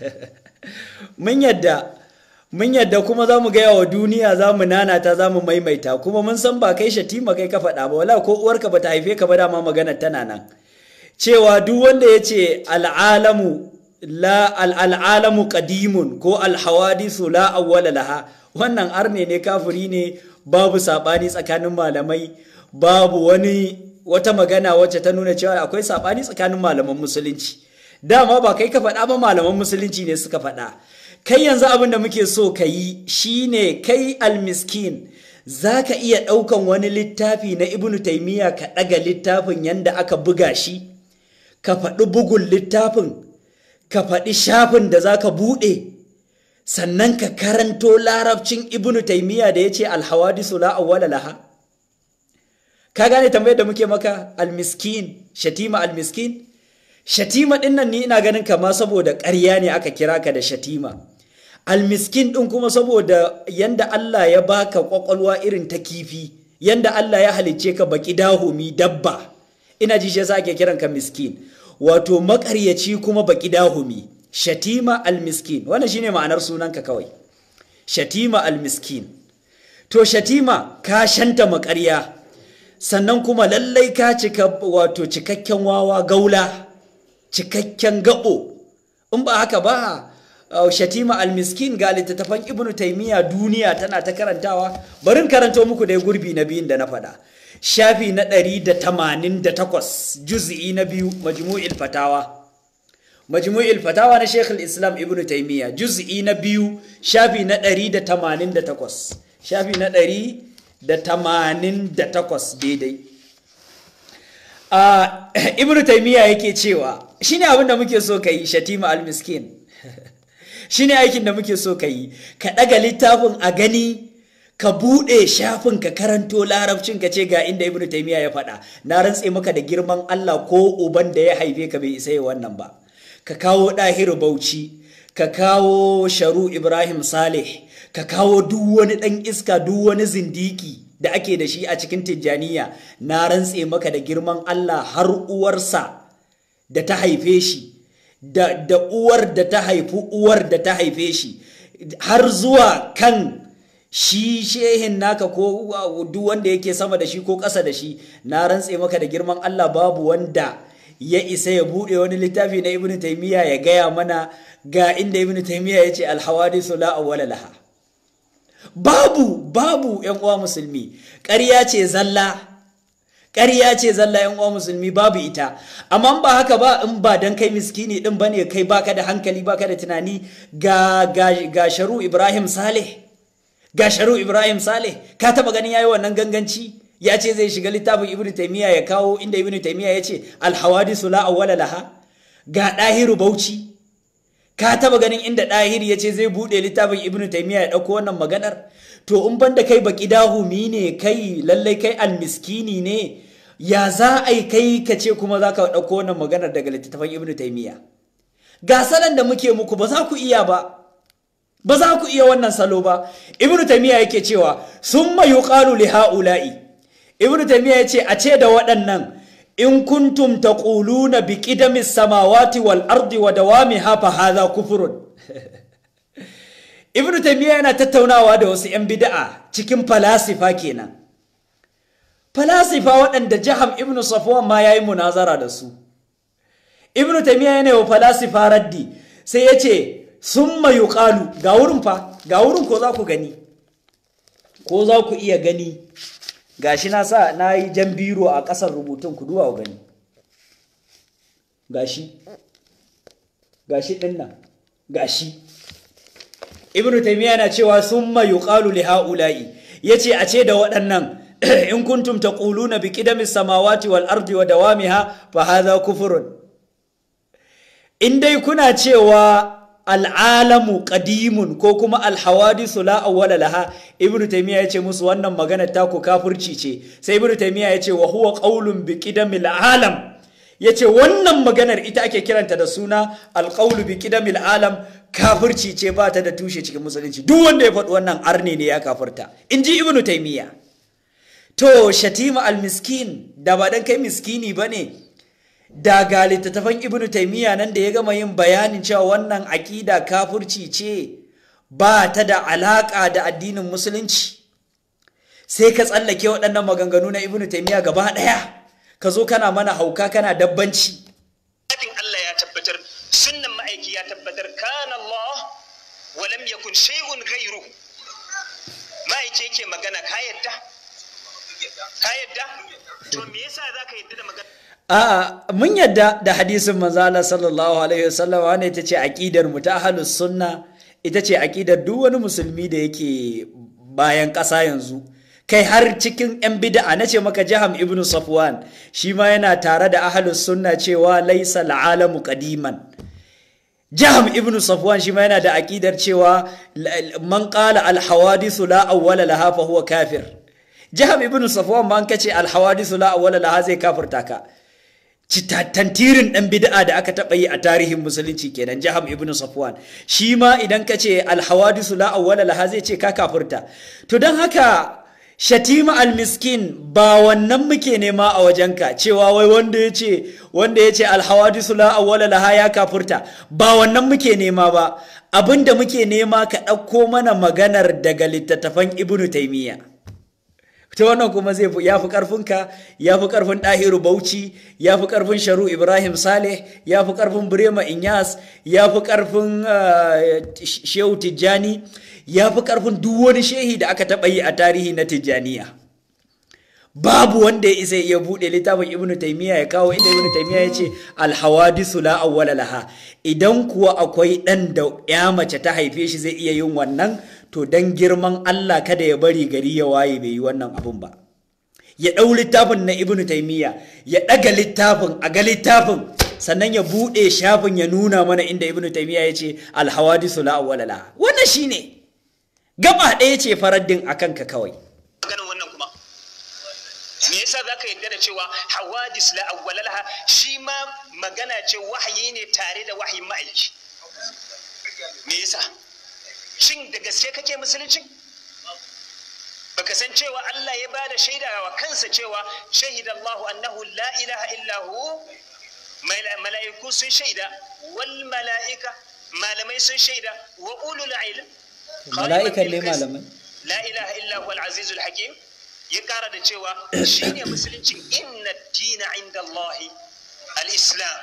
mun yadda mun yadda kuma za mu gaya wa duniya za mu nanata za mu maimaita kuma mun san ba kai shatima kai ka faɗa ba wala ko uwarka ba ta haife ka ba dama magana tana nan cewa duk wanda ya ce al'alamu la al'alamu qadimun ko alhawadisu la awwala laha wannan arne ne kafiri ne babu sabani tsakanin malamai babu wani wata magana wacce ta nuna cewa akwai sabani tsakanin malaman musulunci dama ba kai ka faɗa ba malaman musulunci ne suka faɗa kai yanzu abin da muke so ka yi shine kai almiskin za ka iya ɗaukan wani littafi na ibnu taimiyya ka ɗaga littafin yanda aka buga shi ka faɗi bugun littafin ka faɗi shafin da za ka buɗe sannan ka karanto larabcin ibnu taimiyya da ya ce alhawadisu la awwala laha ka gane tambayar da muke maka almiskin shatima almiskin shatima ɗin nan ni ina ganin kama saboda ƙarya ne aka kira ka da shatima almiskin ɗin kuma saboda yanda Allah ya baka ƙwaƙwalwa irin ta kifi yanda Allah ya halicce ka baki dahumi dabba ina ji shi yasa ake kiran ka miskin wato makaryaci kuma baki dahumi shatima almiskin wannan shine ma'anar sunanka kawai shatima almiskin to shatima ka shanta makarya sannan kuma lallai ka cika wato cikakken wawa gaula cikakken gabo in ba haka ba shatima almiskin ga littattafan ibnu taimiyya duniya tana ta karantawa barin karanto muku da gurbi na biyun da na faɗa shafi na 188 juz'i na biyu majmu'il fatawa majmu'il fatawa na Sheikh islam Ibn Taymiyyah juz'i na biyu shafi na 188 shafi na 188 daidai a Ibn Taymiyyah yake cewa shine abin da muke so kai Shatima al-Miskin shine aikin da muke so kai ka daga littafin a gani ka buɗe shafin ka karanto larabcin ka ce ga inda ibnu taymiya ya faɗa na rantse maka da girman Allah ko uban da ya haife ka bai isa wannan ba ka kawo ɗahiru bauchi ka kawo sharu ibrahim saleh ka kawo duk wani ɗan iska duk wani zindiki da ake da shi a cikin tijjaniya na rantse maka da girman Allah har uwarsa da ta haife shi da, da uwar da ta haifi uwar da ta haife shi har zuwa kan shi shehin naka ko duk wanda yake sama da shi ko ƙasa da shi na rantse maka da girman Allah babu wanda ya isa ya buɗe wani littafi na ibnu taymiya ya gaya mana ga inda ibnu taymiya ya ce alhawadisu la awwala laha babu babu yan uwa musulmi ƙarya ce zalla ƙarya ce zalla yan uwa musulmi babu ita amma ba haka ba in ba dan kai miskini din bane kai baka da hankali baka da tunani ga ga, ga sharu ibrahim saleh ga sharu ibrahim saleh ka taba ganin yayi wannan ganganci ya ce zai shiga littafin ibnu taymiya ya kawo inda ibnu taymiya ya ce alhawadisu la awwala laha ga dahiru bauchi ka taba ganin inda dahir ya ce zai bude littafin ibnu taymiya ya dauko wannan maganar to in banda kai baki dahumi ne kai lallai kai almiskini ne ya za a yi kai ka ce kuma za ka dauko wannan maganar daga littafin ibnu taymiya ga salan da muke muku ba za ku iya ba ba za ku iya wannan salo ba ibnu taymiya yake cewa summa yuqalu li haula'i ibnu taymiya yace a ce da waɗannan in kuntum taquluna bi qidami samawati wal ardi wa dawamiha fa hadha kufrun ibnu taymiya yana tattaunawa da wasu yan bid'a cikin falasifa kenan falasifa waɗanda jaham ibnu safwan ma yayi munazara da su ibnu taymiya yana wa falasifa raddi sai yace summa yuqalu ga wurin fa ga wurin ko za ku gani ko za ku iya gani gashi na sa na yi jan biro a ƙasar rubutun ku duwa gani gashi gashi ɗin nan gashi ibnu taymiya na cewa summa yuqalu li haula'i yace a ce da waɗannan in kuntum taquluna bi qidami samawati wal ardi wa dawamiha fa hadha kufrun in dai kuna cewa al'alamu qadimun ko kuma alhawadisu la awwala laha ibnu taymiya yace musu wannan magana ta ku kafirci ce sai ibnu taymiya yace wa huwa qaulun bi qidamil alam yace wannan maganar ita ake kiranta da suna alqaulu bi qidamil alam kafirci ce ba ta da tushe cikin musulunci duk wanda ya faɗi wannan arne ne ya kafirta inji ibnu taymiya to shatima almiskin da ba dan kai miskini bane da ga littattafan ibnu taimiyya nan da ya gama yin bayanin cewa wannan aƙida kafurci ce ba ta da alaƙa da addinin musulunci sai ka tsallake waɗannan maganganu na ibnu taimiyya gaba ɗaya ka zo kana mana hauka kana dabbanci Zafin Allah ya tabbatar sunnan ma'aiki ya tabbatar kana Allah wa lam yakun shay'un ghayru ma'aiki yake magana ka yadda ka yadda to me yasa zaka yadda da magana A'a mun yadda da hadisin manzo Allah sallallahu alaihi wasallam wannan ita ce aqidar mu ta ahlus sunna ita ce aqidar duk wani musulmi da yake bayan ƙasa yanzu kai har cikin yan bid'a nace maka Jaham ibn Safwan shi ma yana tare da ahlus sunna cewa laysa al'alamu qadiman Jaham ibn Safwan shi ma yana da aqidar cewa man qala al hawadithu la awwala laha fa huwa kafir Jaham ibn Safwan ma an kace al hawadithu la awwala laha zai kafirta ka tantirin ɗan bid'a da aka taɓa yi a tarihin musulunci kenan jaham ibn safwan shi ma idan ka ce alhawadisu la awwala laha zai ce ka kafurta to don haka shatima almiskin ba wannan muke nema a wajenka cewa wai wanda ya ce wanda ya ce alhawadisu la awwala laha ya kafurta ba wannan muke nema ba abinda muke nema ka ɗauko mana maganar daga littattafan ibnu taimiyya ta wannan kuma zai ya fi ƙarfinka ya fi ƙarfin ɗahiru bauchi ya fi ƙarfin sharu ibrahim saleh ya fi ƙarfin birema inyas ya fi ƙarfin shehu tijjani ya fi ƙarfin duk wani shehi da aka taɓa yi a tarihi na tijjaniya babu wanda ya isa ya buɗe littafin ibnu taimiyya ya kawo inda ibnu taimiyya ya ce alhawadisu la awwala laha idan kuwa akwai ɗan da ya mace ta haife shi zai iya yin wannan to dan girman Allah kada ya bari gari ya waye bai yi wannan abun ba ya ɗau littafin na ibnu taimiyya ya ɗaga littafin a ga littafin sannan ya buɗe shafin ya nuna mana inda ibnu taimiyya ya ce alhawadisu la awwala laha wannan shine gaba ɗaya ce faraddin akan ka kawai maganin wannan kuma me yasa zaka yadda da cewa hawadis la awwala laha shi ma magana ce wahayi ne tare da wahayin ma'aiki me yasa shin da gaske kake musulunci baka san cewa Allah ya bada shaida wa kansa cewa shahida Allahu annahu la ilaha illa hu mala'iku sun shaida wal mala'ika malamai sun shaida wa ulul ilm mala'ikan ne malamai la ilaha illa huwa al-aziz al-hakim ya kara da cewa shine musuluncin inna dina inda Allah al-islam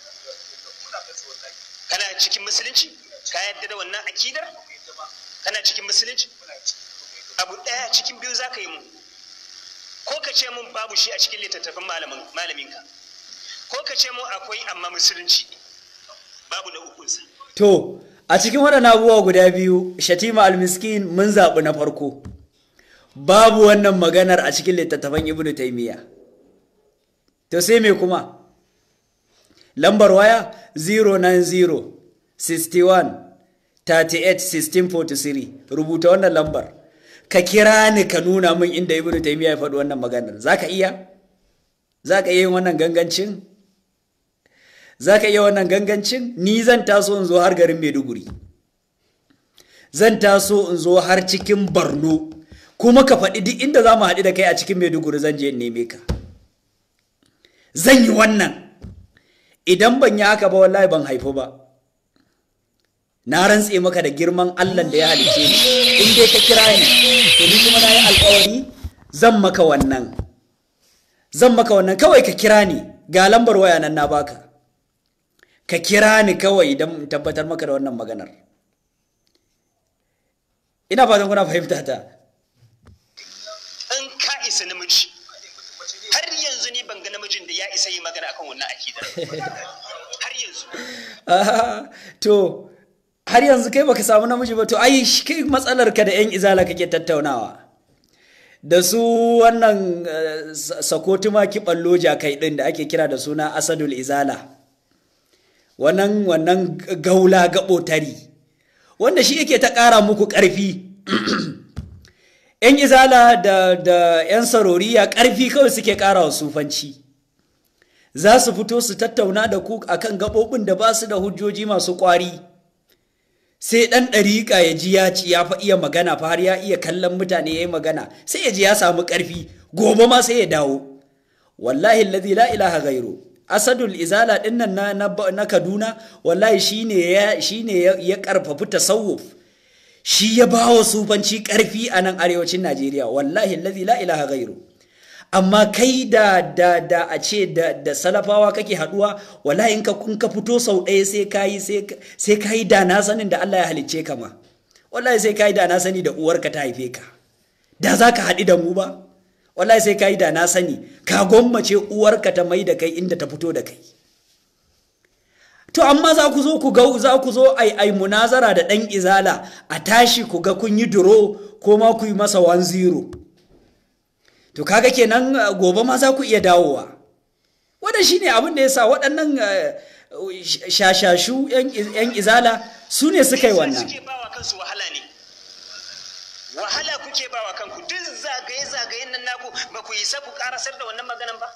kana cikin musulunci ka yadda da wannan akidar kana cikin musulunci abu ɗaya cikin biyu za ka yi mu ko ka ce mun babu shi a cikin littattafan malaminka ko ka ce mun akwai amma musulunci babu na ukunsa to a cikin waɗannan abubuwa guda biyu shatima almiskin mun zaɓi na farko babu wannan maganar a cikin littattafan ibnu taimiyya to sai me kuma lambar waya 090 61 38 1643 rubuta wannan lambar ka kira ni ka nuna min inda ibnu taymiya ya faɗi wannan maganar zaka iya zaka iya yin wannan gangancin zaka iya wannan gangancin ni zan taso in zo har garin Maiduguri zan taso in zo har cikin Borno kuma ka faɗi duk inda za mu haɗu da kai a cikin Maiduguri zan je in neme ka zan yi wannan idan ban yi haka ba wallahi ban haifu ba na rantse maka da girman Allah da ya halice ni in dai ka kira ni to ni kuma na yi alkawari zan maka wannan zan maka wannan kawai ka kira ni ga lambar waya nan na baka ka kira ni kawai don tabbatar maka da wannan maganar ina fatan kuna fahimta ta in ka isa namiji har yanzu ni ban ga namijin da ya isa yi magana akan wannan akidar har yanzu to har yanzu kai baka samu namiji ba to ai kai matsalar ka da yan izala kake tattaunawa da su wannan sakotuma kiballo jakai din da ake kira da suna asadul izala wannan wannan gaula gaɓotari wanda shi yake ta ƙara muku ƙarfi ‘yan izala da, da ‘yan saroriya ƙarfi kawai suke ƙara wa sufanci za su fito su tattauna da ku akan gaɓoɓin da ba su da hujjoji masu ƙwari sai ɗan ɗariƙa ya ji ya ci ya fa iya magana fa har ya iya kallon mutane ya yi magana sai ya ji ya samu ƙarfi gobe ma sai ya dawo wallahi allazi la ilaha gairu asadul izala dinnan na, na, na kaduna wallahi shine ya shine ya, ya karfafi tasawuf shi ya ba wa sufanci karfi a nan arewacin najeriya wallahi allazi la ilaha gairu amma kai da da da a ce da, da salafawa kake haduwa wallahi in ka in ka fito sau ɗaya sai kayi sai kayi da na sanin da Allah ya halicce ka ma wallahi sai kayi da na sani da uwarka ta haife ka da za ka haɗu da mu ba wallahi sai kayi da na sani ka gwammace uwarka ta mai da kai inda ta fito da kai to amma za ku zo ku ga za ku zo ai ai munazara da dan izala a tashi ku ga kun yi duro ko ma ku yi masa 1-0 to kaga kenan gobe ma za ku iya dawowa wannan shine abin da yasa waɗannan shashashu yan izala su ne suka yi wannan suke bawa kansu wahala ne wahala kuke bawa kanku duk zagaye-zagayen nan naku ba ku isa ku karasar da wannan maganan ba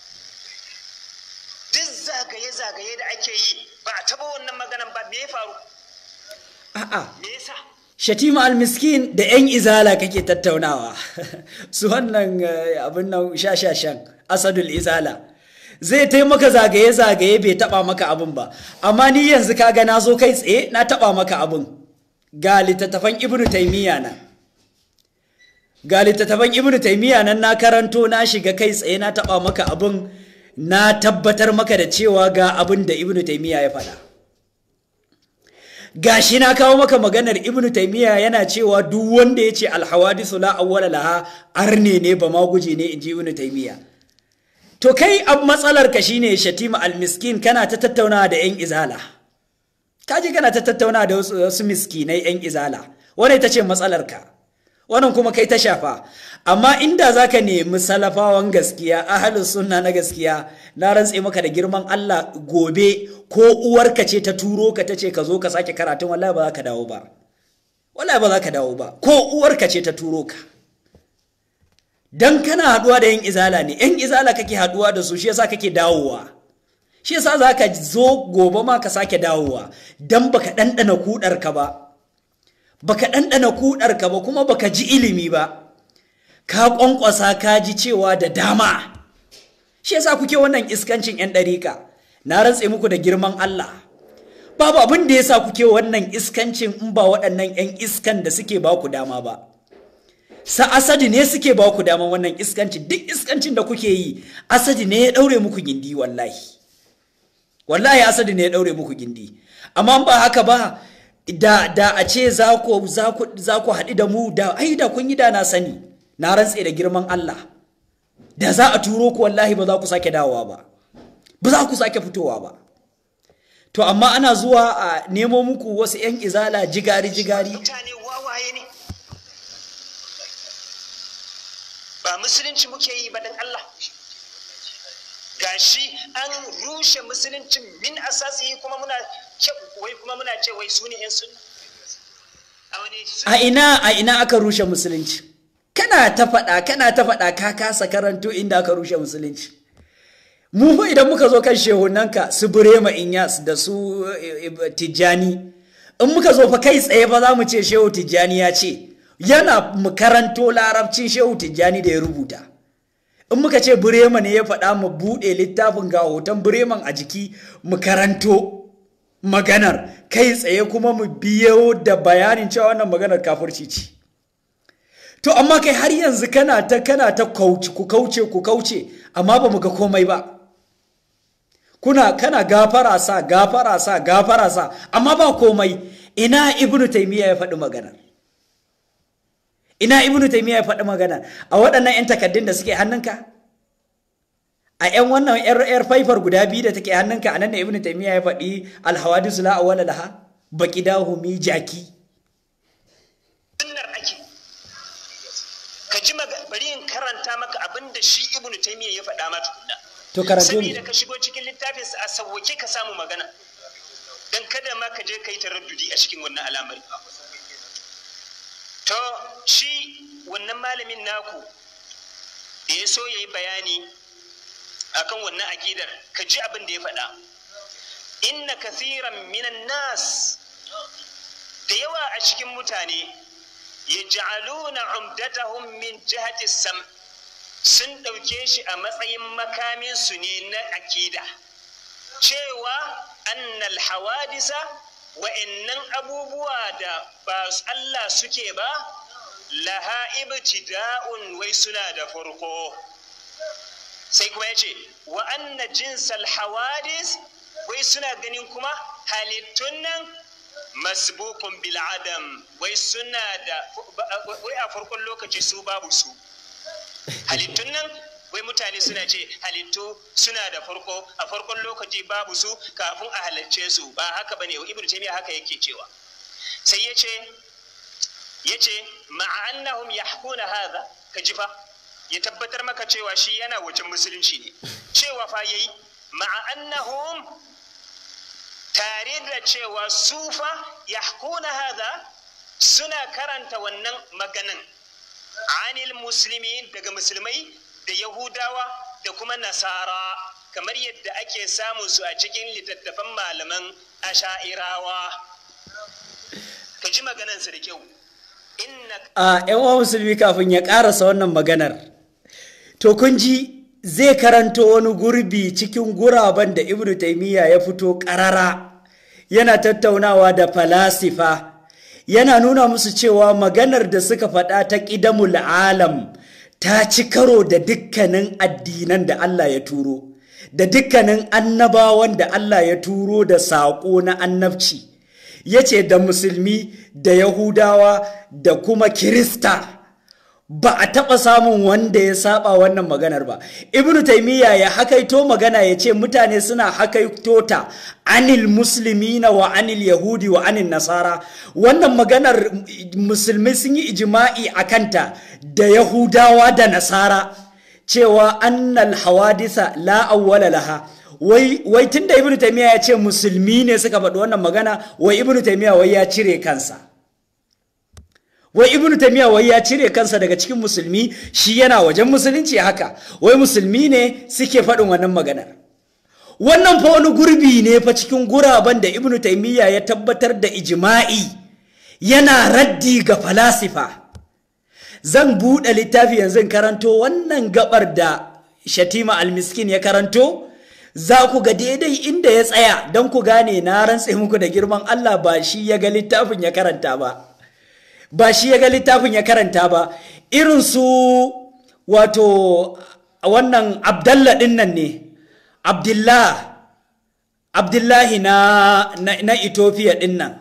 duk zagaye-zagaye da ake yi ba a taba wannan maganan ba me ya faru a'a me yasa shatima almiskin da yan izala kake tattaunawa su wannan abin nan shashashan asadul izala zai taimaka zagaye-zagaye bai taba maka abin ba amma ni yanzu kaga na zo kai tsaye na taba maka abin ga littattafan ibnu taimiyya na ga littattafan ibnu taimiyya nan na karanto na shiga kai tsaye na taba maka abin na tabbatar maka da cewa ga abin da ibnu taimiyya ya faɗa gashi na kawo maka maganar ibnu taimiyya yana cewa duk wanda ya ce alhawadisu la awwala laha arne ne ba ma guje ne inji ibnu taimiyya to kai ab matsalar ka shine shatima almiskin kana ta tattauna da yan izala kaji kana ta tattauna da wasu miskinai yan izala wannan ita ce matsalar ka wannan kuma kai ta shafa amma inda zaka nemi salafawan gaskiya ahlus sunna na gaskiya na rantse maka da girman Allah gobe ko uwarka ce ta turo ka tace ka zo ka sake karatun wallahi ba za ka dawo ba wallahi ba za ka dawo ba ko uwarka ce ta turo ka dan kana haduwa da yan izala ne yan izala kake haduwa da su shi yasa kake dawowa shi yasa zaka zo gobe ma ka sake dawowa dan baka dandana kudar ka ba baka ɗanɗana kuɗarka ba kuma baka ji ilimi ba ka ƙwanƙwasa ka ji cewa da dama shi yasa kuke wannan iskancin 'yan ɗarika na rantse muku da girman Allah babu abin da yasa kuke wannan iskancin in ba waɗannan 'yan iskan da suke ba ku dama ba sa asadi ne suke ba ku dama wannan iskancin duk iskancin da kuke yi asadi ne ya ɗaure muku gindi wallahi wallahi asadi ne ya ɗaure muku gindi amma ba haka ba da da a ce za ku za ku haɗu da mu da ai da kun yi da na sani na rantse da girman Allah da za a turo ku wallahi ba za ku sake dawowa ba ba za ku sake fitowa ba to amma ana zuwa a nemo muku wasu 'yan izala jigari jigari mutane wawaye ne ba musulunci muke yi ba dan Allah gashi an rushe musulunci min asasi kuma muna wai kuma muna ce wai su ne 'yan sunna a ina a ina aka rushe musulunci kana ta faɗa kana ta faɗa ka kasa karanto inda aka rushe musulunci mu fa idan muka zo kan shehunanka su burema inyas da su tijjani in muka zo fa kai tsaye fa za mu ce shehu tijjani ya ce yana mu karanto larabcin shehu tijjani da ya rubuta in muka ce burema ne ya faɗa mu buɗe littafin ga hoton bureman a jiki mu karanto maganar kai tsaye kuma mu biyo da bayanin cewa wannan maganar kafirci ce to amma kai har yanzu kana ta kana ta kauce ku kauce ku kauce amma ba mu ga komai ba kuna kana gafara sa gafara sa gafara sa amma ba komai ina ibnu taymiya ya faɗi maganar ina ibnu taymiya ya faɗi magana a waɗannan 'yan takaddun da suke hannunka a 'yan wannan 'yar faifar guda biyu da take hannunka a nan da ibnu taymiya ya faɗi alhawadisu la awwala laha baqidahu mi jaki sunnar ake ka ji bari in karanta maka abin da shi ibnu taymiya ya faɗa ma tukunna to karanto saboda ka shigo cikin littafin a sauwake ka samu magana dan kada ma ka je kai taraddudi a cikin wannan al'amari to shi wannan malamin naku da ya so ya yi bayani akan wannan akidar ka ji abin da ya faɗa inna kathiran minan nas da yawa a cikin mutane ya ja'aluna umdatahum min jihati sam sun ɗauke shi a matsayin makaminsu ne na akida cewa annal hawadisa wa'annan abubuwa da ba Allah suke ba laha ibtida'un wai suna da farko sai kuma ya ce wa anna jinsal hawadis wai suna ganin kuma halittun nan masbukun bil adam wai suna da wai a farkon lokaci su babu su halittun nan wai mutane suna ce halittu suna da farko a farkon lokaci babu su kafin a halarce su ba haka bane wa ibnu taymiya haka yake cewa sai yace yace ma'a annahum yahkuna hadha ka ji fa ya tabbatar maka cewa shi yana wajen musulunci ne cewa fa yayi ma'a annahum tare da cewa sufa yahkuna hadha suna karanta wannan maganan anil muslimin daga musulmai da yahudawa da kuma nasara kamar yadda ake samun su a cikin littattafan malaman asha'irawa ka ji maganansa da kyau a yan uwa musulmi kafin ya karasa wannan maganar to kun ji zai karanto wani gurbi cikin guraben da ibnu taimiyya ya fito karara yana tattaunawa da falasifa yana nuna musu cewa maganar da suka faɗa ta ƙidamul alam ta ci karo da dukkanin addinan da Allah ya turo da dukkanin annabawan da Allah ya turo da saƙo na annabci ya ce da musulmi da yahudawa da kuma kirista ba a taɓa samun wanda ya saba wannan maganar ba ibnu taimiyya ya hakaito magana ya ce mutane suna hakaito ta anil muslimina wa anil yahudi wa anil nasara wannan maganar musulmi sun yi ijima'i a kanta da yahudawa da nasara cewa annal hawadisa la awwala laha wai wai tunda ibnu taimiyya ya ce musulmi ne suka faɗi wannan magana wai ibnu taimiyya wai ya cire kansa wai ibn taymiya wai ya cire kansa daga cikin musulmi shi yana wajen musulunci haka wai musulmi ne suke faɗin wannan maganar wannan fa wani gurbi ne fa cikin guraben da ibn taymiya ya tabbatar da ijma'i yana raddi ga falasifa zan buɗe littafi yanzu karanto wannan gabar da shatima almiskin ya karanto za ku ga daidai inda ya tsaya don ku gane na rantse muku da girman allah ba shi ya ga littafin ya karanta ba ba shi ya ga littafin ya karanta ba irin su wato wannan abdallah din nan ne abdullah abdullahi na, na, na ethiopia din nan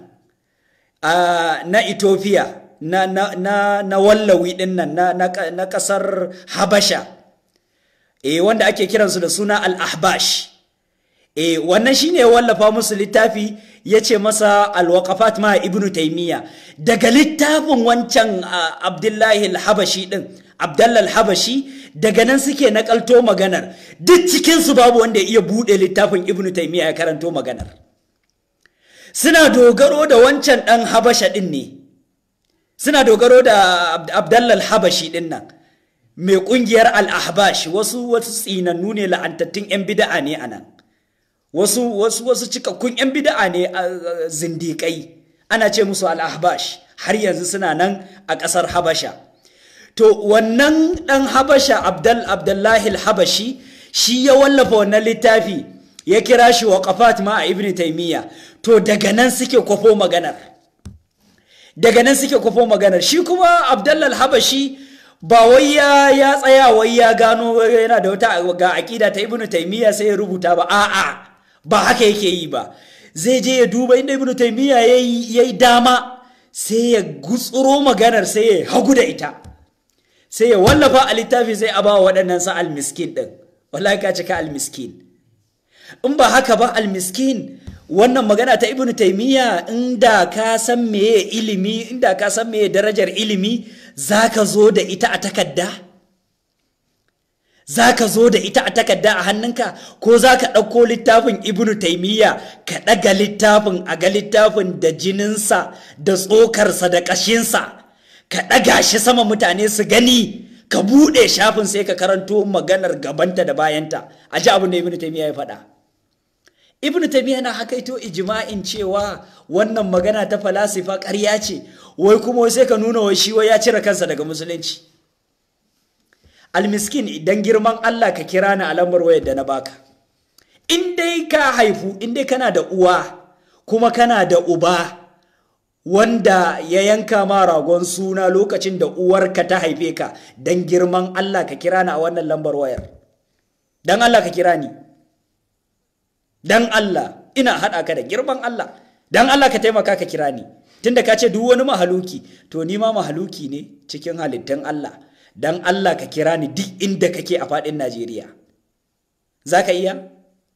uh, na ethiopia na, na, na, na wallawi din nan na, na, na kasar habasha e wanda ake kiransu da suna al-ahbash e wannan shine ya wallafa musu littafi ya ce masa alwaqafat ma ibnu taimiyya daga littafin wancan abdullahi al-habashi din abdallah al-habashi daga nan suke nakalto maganar duk cikinsu babu wanda ya iya buɗe littafin ibnu taimiyya ya karanto maganar suna dogaro da wancan ɗan habasha ɗin ne suna dogaro da abdallah al-habashi ɗin nan mai ƙungiyar al-ahbash wasu wasu tsinannu ne la'antattun 'yan bida'a ne a nan wasu wasu wasu cikakkun 'yan bida'a ne a zindiƙai ana ce musu al-ahbash har yanzu suna nan a ƙasar habasha to wannan ɗan habasha abdal abdullahi al-habashi shi ya wallafa wannan littafi ya kira shi wa qafat ma a ibn taymiya to daga nan suke kwafo maganar daga nan suke kwafo maganar shi kuma abdullahi al-habashi ba wai ya ya tsaya wai ya gano yana da wata ga aqida ta ibn taymiya sai ya rubuta ba a'a ba haka yake yi ba zai je ya duba inda ibn taymiya yayi yayi dama sai ya gutsuro maganar sai ya hagu da ita sai ya wallafa a littafi sai a ba waɗannan sa almiskin ɗin wallahi ka cika almiskin in ba haka ba almiskin wannan magana ta ibnu taimiyya inda ka san meye ilimi inda ka san meye darajar ilimi za ka zo da ita a takadda za ka zo da ita a takarda a hannunka ko za ka ɗauko littafin ibnu taimiyya ka ɗaga littafin a ga littafin da jininsa da tsokarsa da ƙashinsa ka ɗaga shi sama mutane su gani ka buɗe shafin sai ka karanto maganar gabanta da bayanta a ji abin da ibnu taimiyya ya faɗa ibnu taimiyya na hakaito ijma'in cewa wannan magana ta falasifa ƙarya ce wai kuma sai ka nuna wai shi wai ya cire kansa daga musulunci almiskin idan girman Allah ka kira ni a lambar wayar da na baka in dai ka haifu in dai kana da uwa kuma kana da uba wanda ya yanka ma ragon suna lokacin da uwarka ta haife ka dan girman Allah ka kira ni a wannan lambar wayar dan Allah ka kira ni dan Allah ina haɗa ka da girman Allah dan Allah ka taimaka ka kira ni tunda ka ce duk wani mahaluki to ni ma mahaluki ne cikin halittun Allah dan Allah ka kira ni duk inda kake a faɗin Najeriya. Za ka iya?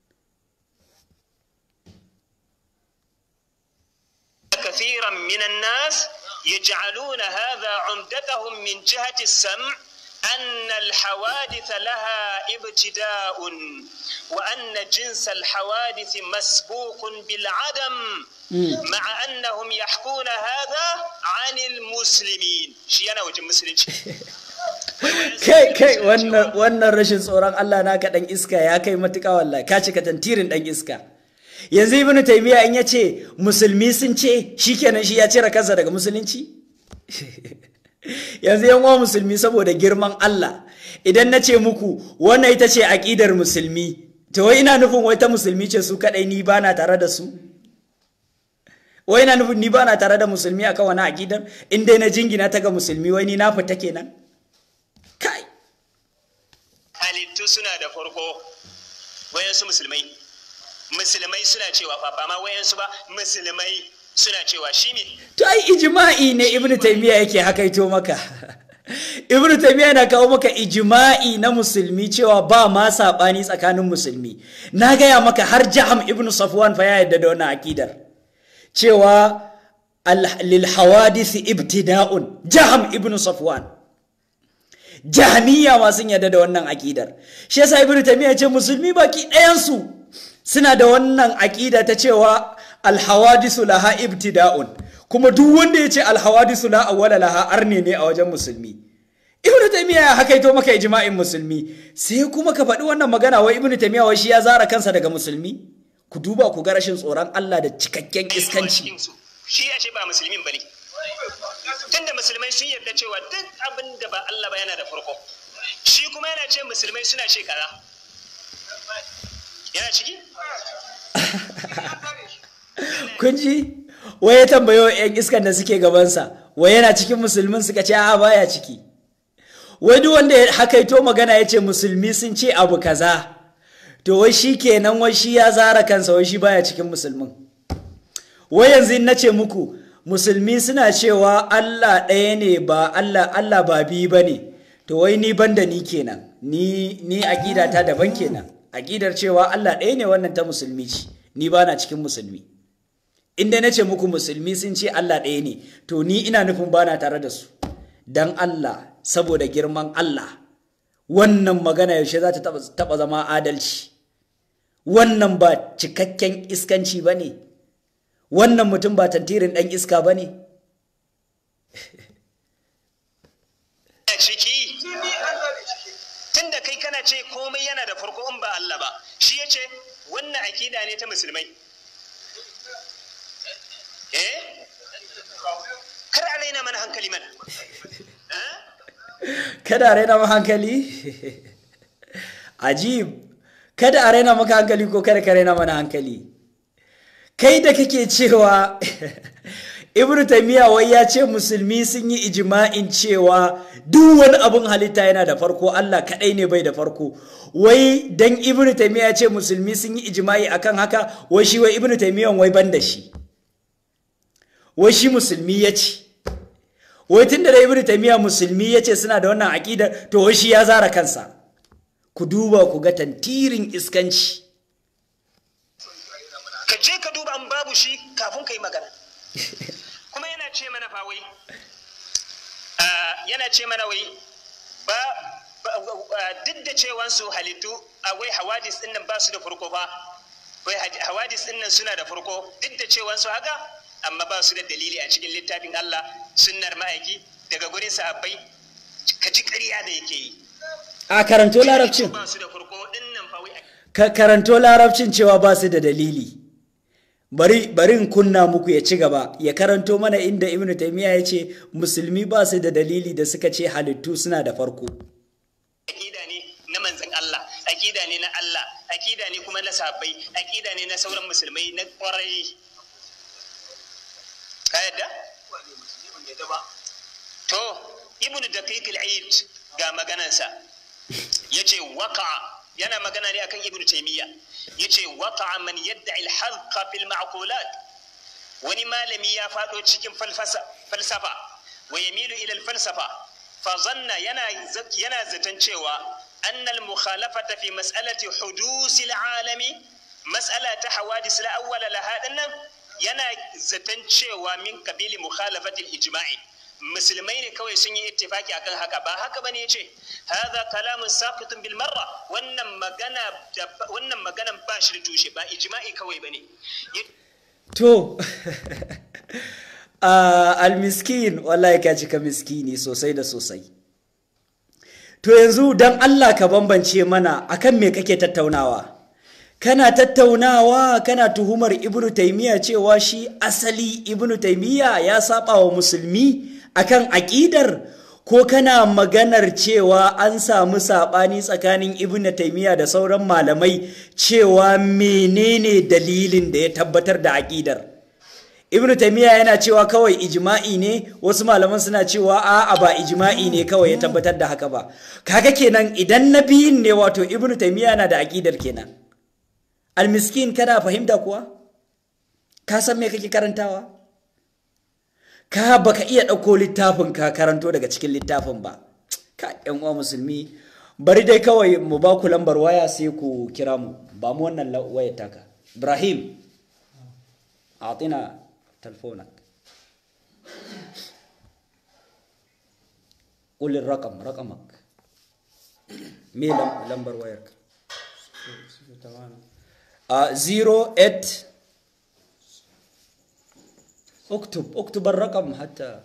كثيرا من الناس يجعلون هذا عمدتهم من جهة السمع أن الحوادث لها ابتداء وأن جنس الحوادث مسبوق بالعدم مع أنهم يحكون هذا عن المسلمين شيئا وجه مسلمين kai kai wannan wannan rashin tsoron Allah naka dan iska ya kai matuƙa wallahi ka cika tantirin dan iska yanzu ibnu taymiya in yace musulmi sun ce shikenan shi ya cire kansa daga musulunci yanzu yan uwa musulmi saboda girman Allah idan na ce muku wannan ita ce aqidar musulmi to wai ina nufin wai ta musulmi ce su kadai ni bana tare da su wai ina nufin ni bana tare da musulmi akan wani aqidar in dai na jingina ta ga musulmi wai ni na fita kenan kai halittu suna da farko wayansu musulmai musulmai suna cewa fa ba ma wayansu ba musulmai suna cewa shi ne to ai ijma'i ne ibnu taymiya yake hakaito maka ibnu taymiya na kawo maka ijma'i na musulmi cewa ba ma sabani tsakanin musulmi na gaya maka har jaham ibnu safwan fa ya yadda da wannan akidar cewa lil hawadisi ibtida'un jaham ibnu safwan jahmiya ma sun yarda da wannan akidar shi yasa ibnu taymiya ce musulmi baki ɗayansu suna da wannan akida ta cewa alhawadisu laha ibtida'un kuma duk wanda ya ce alhawadisu la awwala laha arne ne a wajen musulmi ibnu taymiya ya hakaito maka ijma'in musulmi sai kuma ka faɗi wannan magana wai ibnu taymiya wai shi ya zara kansa daga musulmi ku duba ku ga rashin tsoron Allah da cikakken iskanci shi ya ce ba musulmin bane tunda musulmai sun yarda cewa duk abin da ba Allah ba yana da farko shi kuma yana ce musulmai suna ce kaza yana ciki kun ji wai ya tambayo yan iskan da suke gabansa wai yana cikin musulmin suka ce a baya ciki wai duk wanda ya hakaito magana ya ce musulmi sun ce abu kaza to wai shi kenan wai shi ya zara kansa wai shi baya cikin musulmin wai yanzu in nace muku musulmi suna cewa Allah ɗaya ne ba Allah Allah ba biyu ba ne to wai ni banda ni kenan ni ni aqida ta daban kenan aqidar cewa Allah ɗaya ne wannan ta musulmi ce ni ba na cikin musulmi inda nace muku musulmi sun ce Allah ɗaya ne to ni ina nufin ba na tare da su dan Allah saboda girman Allah wannan magana yaushe za ta taɓa zama adalci wannan ba cikakken iskanci ba ne wannan mutum ba tantirin ɗan iska ba ne ciki tunda kai kana ce komai yana da farko in ba Allah ba shi ya ce wannan akida ne ta musulmai eh kar a raina mana hankali mana kada a raina maka hankali ajib kada a raina maka hankali ko kada ka raina mana hankali kai da kake cewa ibnu taymiya wai ya ce musulmi sun yi ijma'in cewa duk wani abun halitta yana da farko Allah kadai ne bai da farko wai dan ibnu taymiya ya ce musulmi sun yi ijma'i akan haka wai shi wai ibnu taymiyan wai ban da shi wai shi musulmi ya ce wai tun da ibnu taymiya musulmi ya ce suna da wannan aqida to wai shi ya zara kansa ku duba ku ga tantirin iskanci ka je ka duba an babu shi kafin ka yi magana kuma yana ce mana fa wai yana ce mana wai duk da cewan su halittu wai hawadis din nan ba su da farko fa wai hawadis din nan suna da farko duk da cewan su haka amma ba su da dalili a cikin littafin Allah sunnar ma'aiki daga gurin sahabbai ka ji ƙarya da yake yi a karanto larabcin ba su da farko din nan fa wai ka karanto larabcin cewa ba su da dalili bari bari in kunna muku ya ci gaba ya karanto mana inda ibnu taymiya ya ce musulmi ba su da dalili da suka ce halittu suna da farko akida ne na manzon Allah akida ne na Allah akida ne kuma na sahabbai akida ne na sauran musulmai na ƙwarai ka yadda to ibnu daqiq al-eid ga maganansa yace waqa yana magana ne akan ibnu taymiya yace waqa man yad'i al-halqa fil ma'qulat wani malami ya fado cikin falsafa wa yamilu ila al-falsafa fa zanna yana yana zaton cewa anna al-mukhalafata fi mas'alati hudus al-alami mas'ala ta hawadis al-awwal laha dinnan yana zaton cewa min kabili mukhalafati al-ijma'i musulmai ne kawai sun yi ittifaki akan haka ba haka bane yace hadha kalamun saqitun bil marra wannan magana wannan maganan ba shi da tushe ba ijma'i kawai bane to almiskin wallahi ka cika miskini sosai da sosai to yanzu dan Allah ka bambance mana akan me kake tattaunawa kana tattaunawa kana tuhumar ibnu taymiya cewa shi asali ibnu taymiya ya saba wa musulmi akan aƙidar ko kana maganar cewa an samu saɓani tsakanin ibn taimiyya da sauran malamai cewa menene dalilin da ya tabbatar da aƙidar ibn taimiyya yana cewa kawai ijma'i ne wasu malaman suna cewa a'a ba ijma'i ne kawai ya tabbatar da haka ba kaga kenan idan na biyun ne wato ibn taimiyya na da aƙidar kenan almiskin kana fahimta kuwa ka san me kake karantawa ka baka iya ɗauko littafin ka karanto daga cikin littafin ba ka yan uwa musulmi bari dai kawai mu ba ku lambar waya sai ku kira mu ba mu wannan wayar taka ibrahim atina telefonak ƙulin rakam rakamak me lambar wayar ka a 08 اكتب اكتب الرقم حتى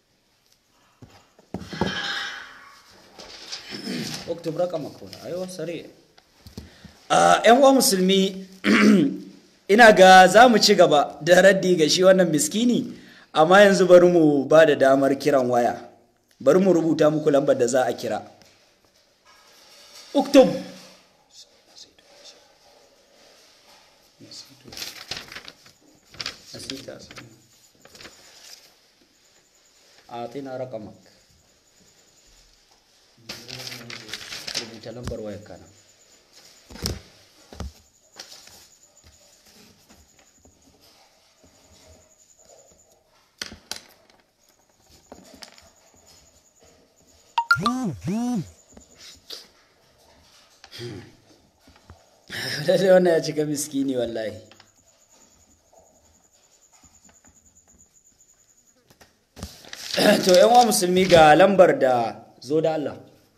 اكتب رقمك هنا ايوه سريع yan uwa musulmi ina ga za mu ci gaba da raddi ga shi wannan miskini amma yanzu bari mu ba da damar kiran waya bari mu rubuta muku lambar da za a kira uktub أعطينا رقمك rubuta lambar wayar kana lalle wannan ya cika miskini wallahi to yan wa musulmi ga lambar da zo da Allah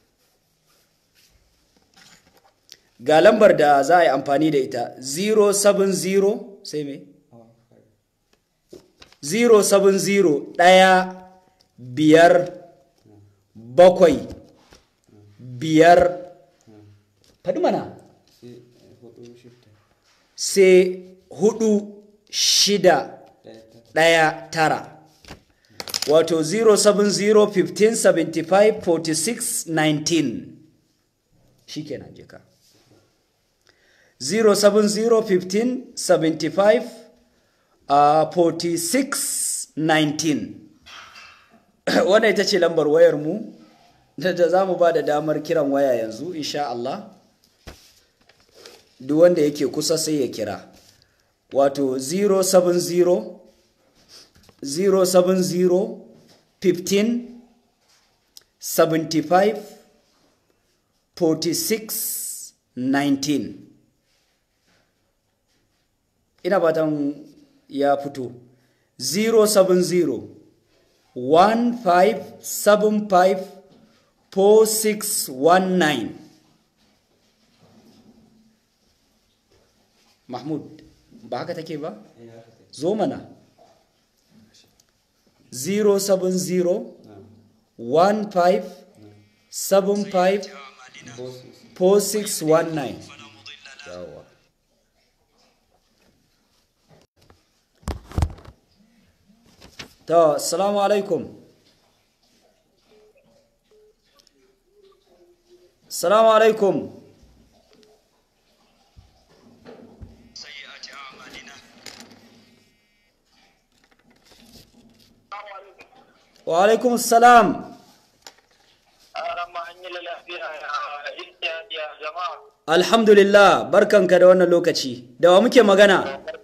ga lambar da za a yi amfani da ita 070 sai me 070 ɗaya biyar bakwai biyar faɗi mana sai hudu shida ɗaya tara wato 070-15-75-46-19 shi kenan jika 070-15-75-46-19 wannan ita ce lambar wayar mu da za mu ba da damar kiran waya yanzu insha Allah duk wanda yake kusa sai ya kira wato 070 070 15 75 46 19 ina fatan ya fito 070 1575 4619 mahmud ba haka take ba zo mana 070 15 75 4619 yawa to assalamu alaikum assalamu alaikum wa alaikum salam alhamdulillah barkanka da wannan lokaci da wa muke magana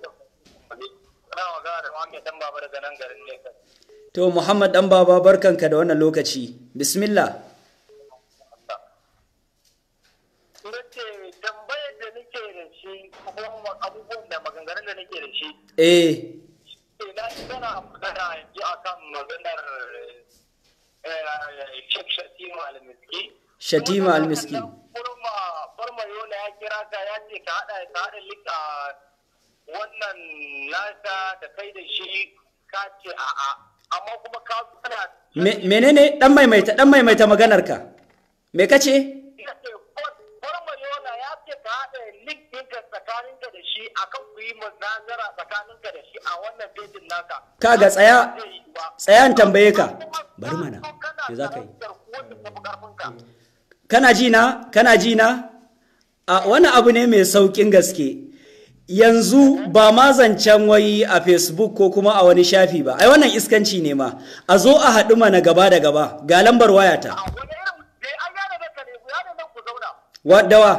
to muhammad dan baba barkanka da wannan lokaci bismillah tambayar da nake da shi kuma abubuwan da maganganun da nake da shi eh ina tana magana yanzu akan maganar Sheikh Shatima al-Miski. Shatima al-Miski. Kurma Kurma Yola ya kira ka ya ce ka hada ka hada lika wannan nasa da kai da shi ka ce a'a amma kuma ka kana Me- menene dan maimaita dan maimaita maganarka me kace ya ce Kurma Yola ya ce ka hada link ɗinka tsakaninka da shi akan ku yi munazara tsakaninka da shi a wannan pejin naka. kaga tsaya Zai yi ba. tsaya in tambaye ka bari mana me za ka yi kana ji na kana ji na a wani abu ne mai saukin gaske yanzu ba ma zancen wai a facebook ko kuma a wani shafi ba ai wannan iskanci ne ma a zo a haɗu mana gaba da gaba ga lambar wayata wadawa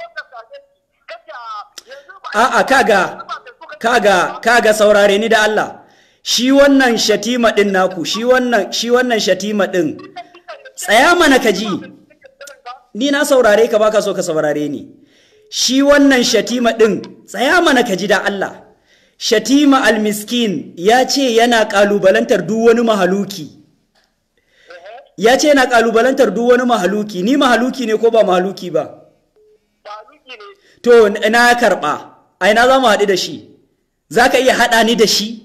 a'a kaga kaga kaga saurare ni da Allah shi wannan shatima din naku shi wannan shi wannan shatima din tsaya mana ka ji ni na saurare ka baka so ka saurare ni shi wannan shatima din tsaya mana ka ji da Allah shatima almiskin ya ce yana kalubalantar duk wani mahaluki ya ce yana kalubalantar duk wani mahaluki ni mahaluki ne ko ba mahaluki ba to na karba a ina za mu haɗu da shi za ka iya haɗa ni da shi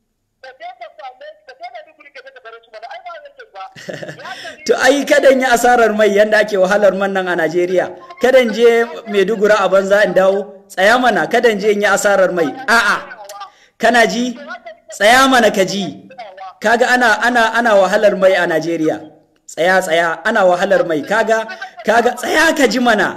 to ai kadan yi asarar mai yanda ake wahalar man nan a Najeriya kadan je Maiduguri a banza in dawo tsaya mana kadan je in yi asarar mai a'a kana ji tsaya mana ka ji kaga ana ana ana wahalar mai a Najeriya tsaya tsaya ana wahalar mai kaga kaga tsaya ka ji mana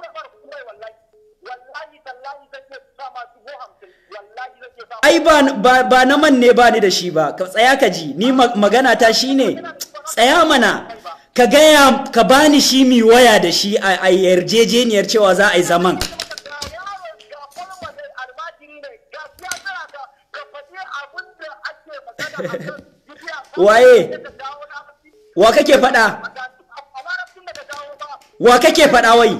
ai ba, ba, ba na man ne ba ni da shi ba ka tsaya ka ji ni ma, magana ta shine tsaya mana ka gaya ka bani shi mi waya da shi a, a yarjejeniyar cewa za a yi zaman waye wa kake faɗa wa kake faɗa wai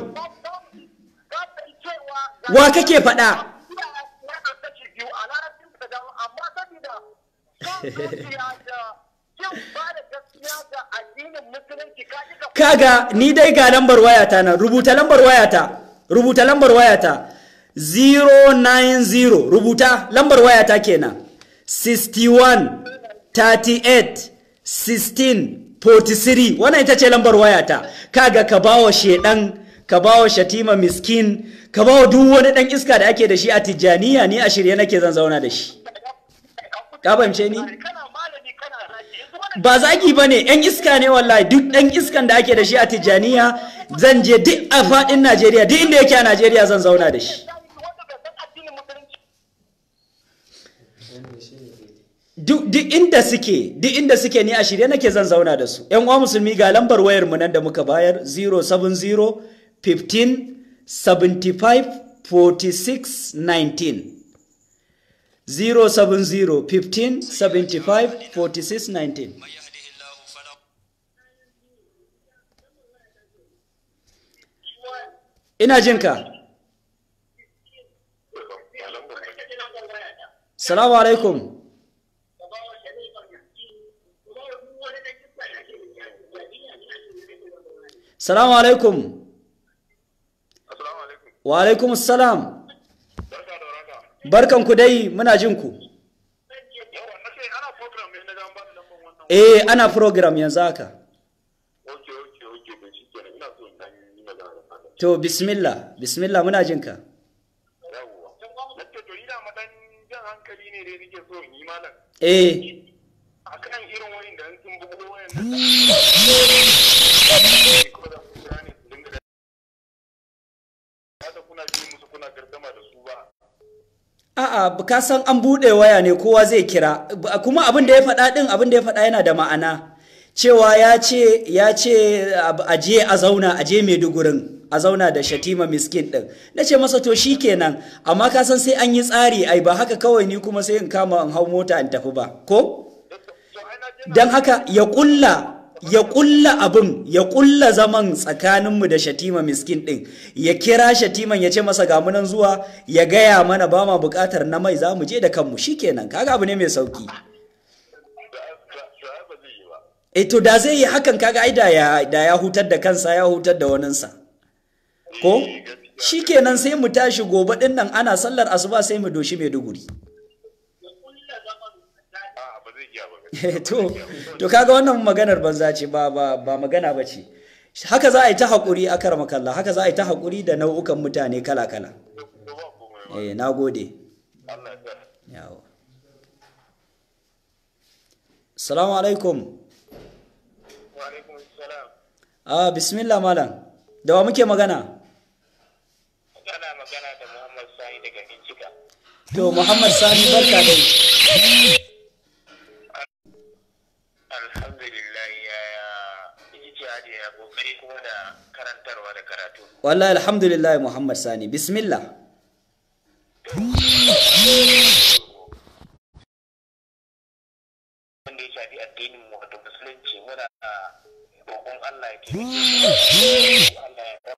wa kake faɗa kaga ni dai ga lambar wayata nan rubuta lambar wayata rubuta lambar wayata 090 rubuta lambar wayata kenan 61 38 16 43 wannan ita ce lambar wayata kaga ka bawa shedan ka bawa shatima miskin ka bawa duk wani dan iska da ake da shi a tijjaniya ni a shirye nake zan zauna da shi ka fahimce ni ba zagi ba ne yan iska ne wallahi duk ɗan iskan da ake da shi a tijjaniya zan je duk a faɗin najeriya duk inda yake a najeriya zan zauna da shi duk inda suke duk inda suke ni a shirye nake zan zauna da su yan uwa musulmi ga lambar wayar mu nan da muka bayar 070 15 75 46 19 070 15 75 46 19 ina jinka salamu alaikum salamu alaikum Assalamu alaikum. wa alaikum salam Barka da warhaka. barkan ku dai muna jin ku Yawa, na ce ana program ne na ga an ba da lambar wannan. eh ana program yanzu haka Oke, oke, oke, to shi kenan ina so in dan yi magana da fatan. to bismillah bismillah muna jin ka Yawwa. Na ce to ina madan jan hankali ne dai nake so in yi malam. eh Akan irin wayin da sun bugo wayan da ko da su kira ne su dinga da Hada kuna ji musu kuna gardama da su ba. A'a, ka san an buɗe waya ne kowa zai kira, kuma abin da ya faɗa ɗin abin da ya faɗa yana da ma'ana. Cewa ya ce, ya ce a je a zauna, a je Maidugurin, a zauna da Shatima miskin ɗin. Na ce masa to shi kenan, amma ka san sai an yi tsari, ai ba haka kawai ni kuma sai in kama in hau mota in tafi ba, ko? To ai na je na Don haka ya ƙulla, ya ƙulla abin, ya ƙulla zaman tsakaninmu da Shatima miskin ɗin, ya kira Shatiman ya ce masa ga munan zuwa, ya gaya mana ba ma buƙatar na mai za mu je da kanmu shi kenan, kaga abu ne mai sauki. da da ba zai yi ba. E to da zai yi hakan kaga ai da ya, da ya hutar da kansa ya hutar da waninsa. Ko? Shi kenan sai mu tashi gobe ɗin nan ana sallar asuba sai mu doshi Maiduguri. A'a ba zai iya ba. to to kaga wannan maganar banza ce ba ba ba magana ba ce haka za a yi ta haƙuri a karama kalla haka za a yi ta haƙuri da nau'ukan mutane kala kala To ba komai ba. eh na gode Allah ya sa. yawo assalamu alaikum Wa alaikum salam. ah bismillah malam da wa muke magana Kana magana da Muhammad Sani daga Bincika. to muhammad sani barka dai Alhamdulillah ya ijtihadi ya kokari kuma da karantarwa da karatu. wallahi alhamdulillah muhammad sani bismillah Wanda ya shafi addinin mu wato musulunci muna roƙon Allah ya taimake mu. Allah ya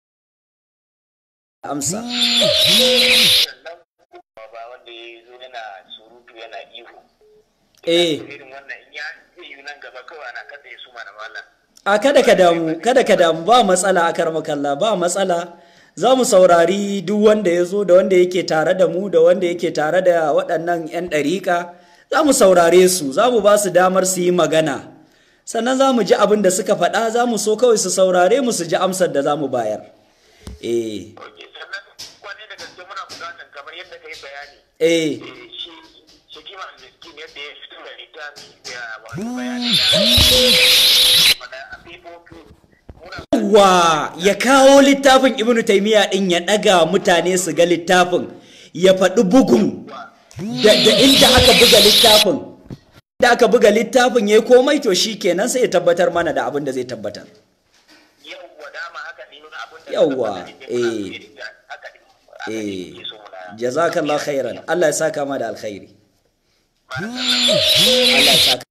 amsa sannan ba wanda ya zo yana surutu yana ihu. eh Irin wannan in ya zai yi nan gaba kawai ana kada ya suma na malam. a kada ka damu kada ka damu ba matsala a karmakalla ba matsala za mu saurari duk wanda ya zo da wanda yake tare da mu da wanda yake tare da waɗannan 'yan ɗariƙa za mu saurare su za mu ba su damar su yi magana sannan za mu ji abin da suka faɗa za mu so kawai su saurare mu su ji amsar da za mu bayar eh Ok, sannan kwane da gaske muna buƙatar kamar yadda ka yi bayani. eh shi shi kima miskin yadda ya fito da littafi ya wato bayani da a fifofi muna wa ya kawo littafin ibnu taimiyya din ya ɗaga mutane su ga littafin ya faɗi bugun da, da inda aka buga littafin da aka buga littafin ya yi komai to shi kenan sai ya tabbatar mana da abin da zai tabbatar yawwa dama haka ne nuna abin da Yawwa, suka faɗa ne, eh. muna haka ne haka ne eh ke so muna jazakallah khairan Allah ya saka ma da alkhairi Allah ya saka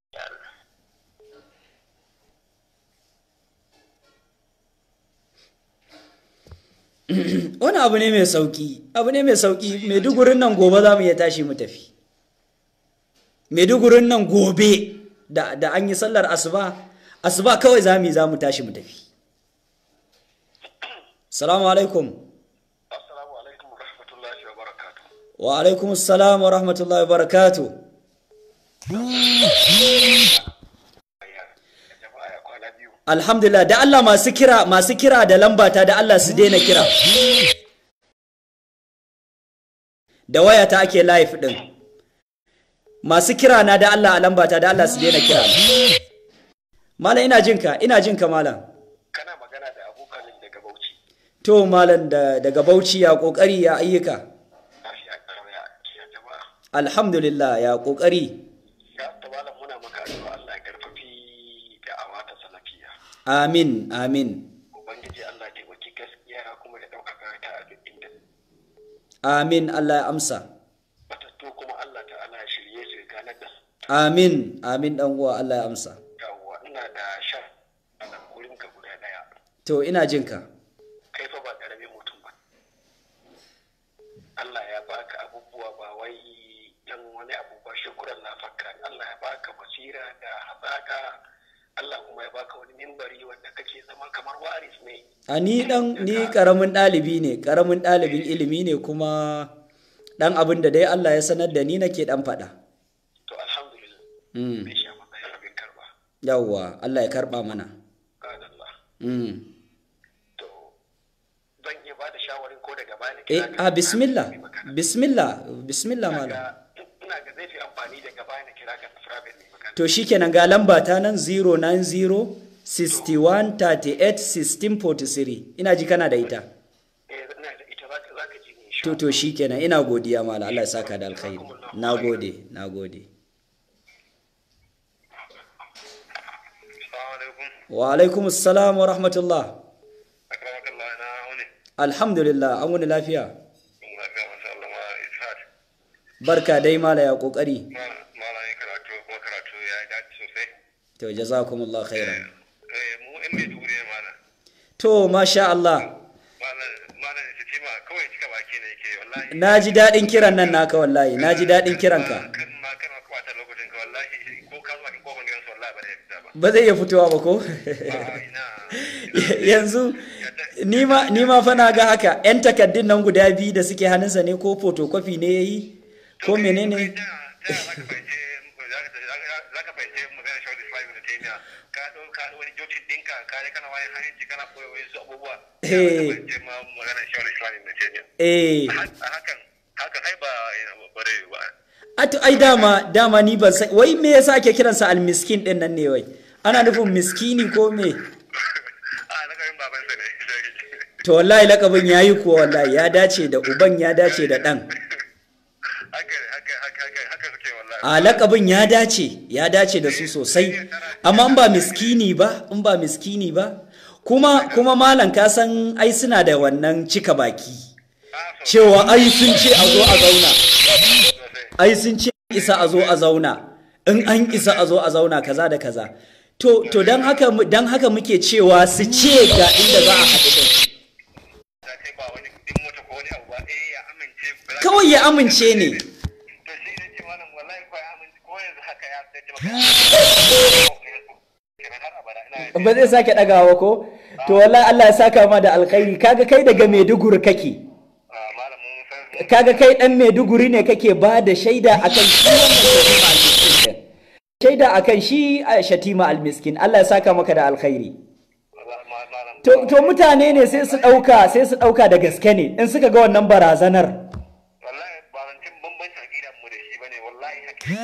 wani abu ne mai sauki abu ne mai sauki maidugurin nan gobe za mu iya tashi mu tafi maidugurin nan gobe da, da an yi sallar asuba asuba kawai za mu yi za mu tashi mu tafi salamu alaikum assalamu alaikum wa rahmatullahi wa barakatuh wa alaikum salam wa rahmatullahi wa barakatuh jama'a ya kwana biyu alhamdulillah da Allah masu kira masu kira da lambata da Allah su daina kira da wayata ake live din masu kira na da Allah a lambata da Allah su daina kira malam ina jinka ina jinka malam kana magana da abokan daga Bauchi to malam da daga Bauchi ya kokari ya ayyuka lafiya kalau ya ya jama'a alhamdulillah ya kokari ya ta malam muna maka addu'a Allah ya karfafi da awata salafiya amin amin ubangiji Allah ya taimaki gaskiya kuma ya ɗaukaka ta a duk inda amin Allah ya amsa matattu kuma Allah ta'ala ya shirye su ya ganar da su amin amin dan uwa Allah ya amsa yawwa ina da sha a nan gurin ka guda daya to ina jinka kai fa ba karamin mutum ba Allah ya baka abubuwa ba wai dan wani abu ba shukuran na fakka Allah ya baka basira da hazaka Allah kuma ya baka wani mimbari wanda kake zama kamar waris ne a ni dan ni karamin ɗalibi ne karamin ɗalibin ilimi ne kuma dan abin da dai Allah ya sanar da ni nake dan faɗa to alhamdulillah mm. bai sha maka ya rabin karba yawwa Allah ya karɓa mana qala Allah mm. to zan iya bada shawarin ko daga baya eh a bismillah bismillah bismillah malam ina ga zai fi amfani daga baya na kira ka private ne magana to shikenan ga lamba ta nan 090 61 38 16 43 ina ji kana da ita eh ina da ita zaka zaka ji ni to to shikenan ina godiya malam Allah ya saka da alkhairi nagode nagode assalamu alaikum wa alaikum assalam wa rahmatullah akramakallah na wani alhamdulillah an wani lafiya lafiya masha Allah ma ishaq barka dai mala ya kokari malamin karatu kuma karatu ya yi dace sosai to jazakumullah khairan eh mu in mai duguri ne malam to masha Allah malam malam ya ce ma kawai cika baki ne yake wallahi na ji daɗin kiran nan naka wallahi na ji daɗin kiranka kan ma kan ma kwata lokacin ka wallahi ko ka zuwa kin kofar gidansu wallahi ba zai fita ba ba zai iya fitowa ba ko a ina yanzu ni ma ni ma fa na ga haka yan takaddun nan guda biyu da suke hannunsa ne ko photocopy ne yayi ko menene za ka fahimce magana shawar islam da taimiya ka ɗau ka ɗau wani jokin ɗinka ka je kana wayan hannunci kana koyo wasu abubuwa za ka Eh. fahimce ma magana shawar islam da taimiya eh a hakan hakan ai ba bare ba ato ai dama dama ni ban san wai me yasa ake kiransa almiskin din nan ne wai ana nufin miskini ko me a na karin babansa ne to wallahi lakabin yayi kuwa wallahi ya dace da uban ya dace da dan haka haka haka haka haka suke wallahi a lakabin ya dace ya dace da su sosai amma in ba miskini ba in ba miskini ba kuma kuma malam ka san ai suna da wannan cika baki cewa ai sun ce a zo a zauna ai sun ce isa a zo a zauna in an isa a zo a zauna kaza da kaza to to dan haka mu- dan haka muke cewa su ce ga inda za a haɗu din za ka yi ba wani kuɗin mota ko wani abu ba eh ya amince ba za ka- kawai ya amince ne to shi ne ce malam wallahi ko ya amince ko yanzu haka ya sai maka kenan har abada ina ba zai sake ɗagawa ko to wallahi Allah ya saka ma da alkhairi kaga kai daga Maiduguri kake Ah, malam mun san kaga kai dan Maiduguri ne kake ba da shaida akan shi wannan shatima almiskin shaida akan shi a shatima almiskin Allah ya saka maka da alkhairi wallahi ma- malam to to mutane ne sai su dauka sai su dauka da gaske ne in suka ga wannan barazanar wallahi ba zan cin bambancin aqidan mu da shi bane wallahi hakika